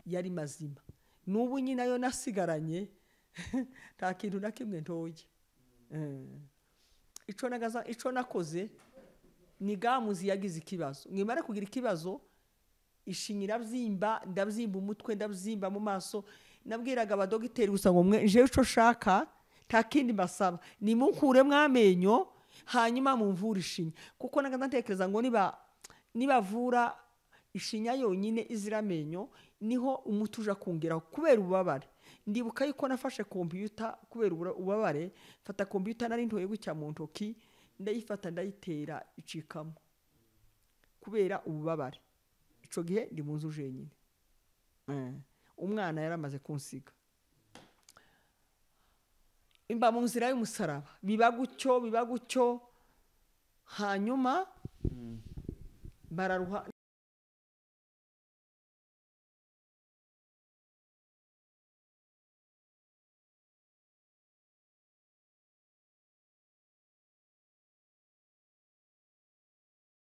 yari mazima n'ubu nyine nayo nasigaranye nta kintu na kimwe ntoye icyo nagaza icyo nakoze ni gamuzi yagize ikibazo mwimara kugira ikibazo ishinya irabyimba ndabyimba umutwe ndabyimba mu maso nabwiraga abadogiteri gusa ngo mwe njewe icyo nshaka nta kindi mbasaba nimukuremo amenyo hanyuma mumvure ishinya kuko nagaza ntekereza ngo niba nibavura ishinya yonyine izira amenyo niho umuti uja kungeraho kubera ububabare ndibuka yuko nafashe kompiyuta kubera ubura- ububabare mfata kompiyuta nari ntoye gutya mu ntoki ndayifata ndayitera icikamo kubera ububabare icyo gihe ndi mu nzu jenyine umwana yaramaze kunsiga mba mu nzira y'umusaraba biba gutyo biba gutyo hanyuma bararuha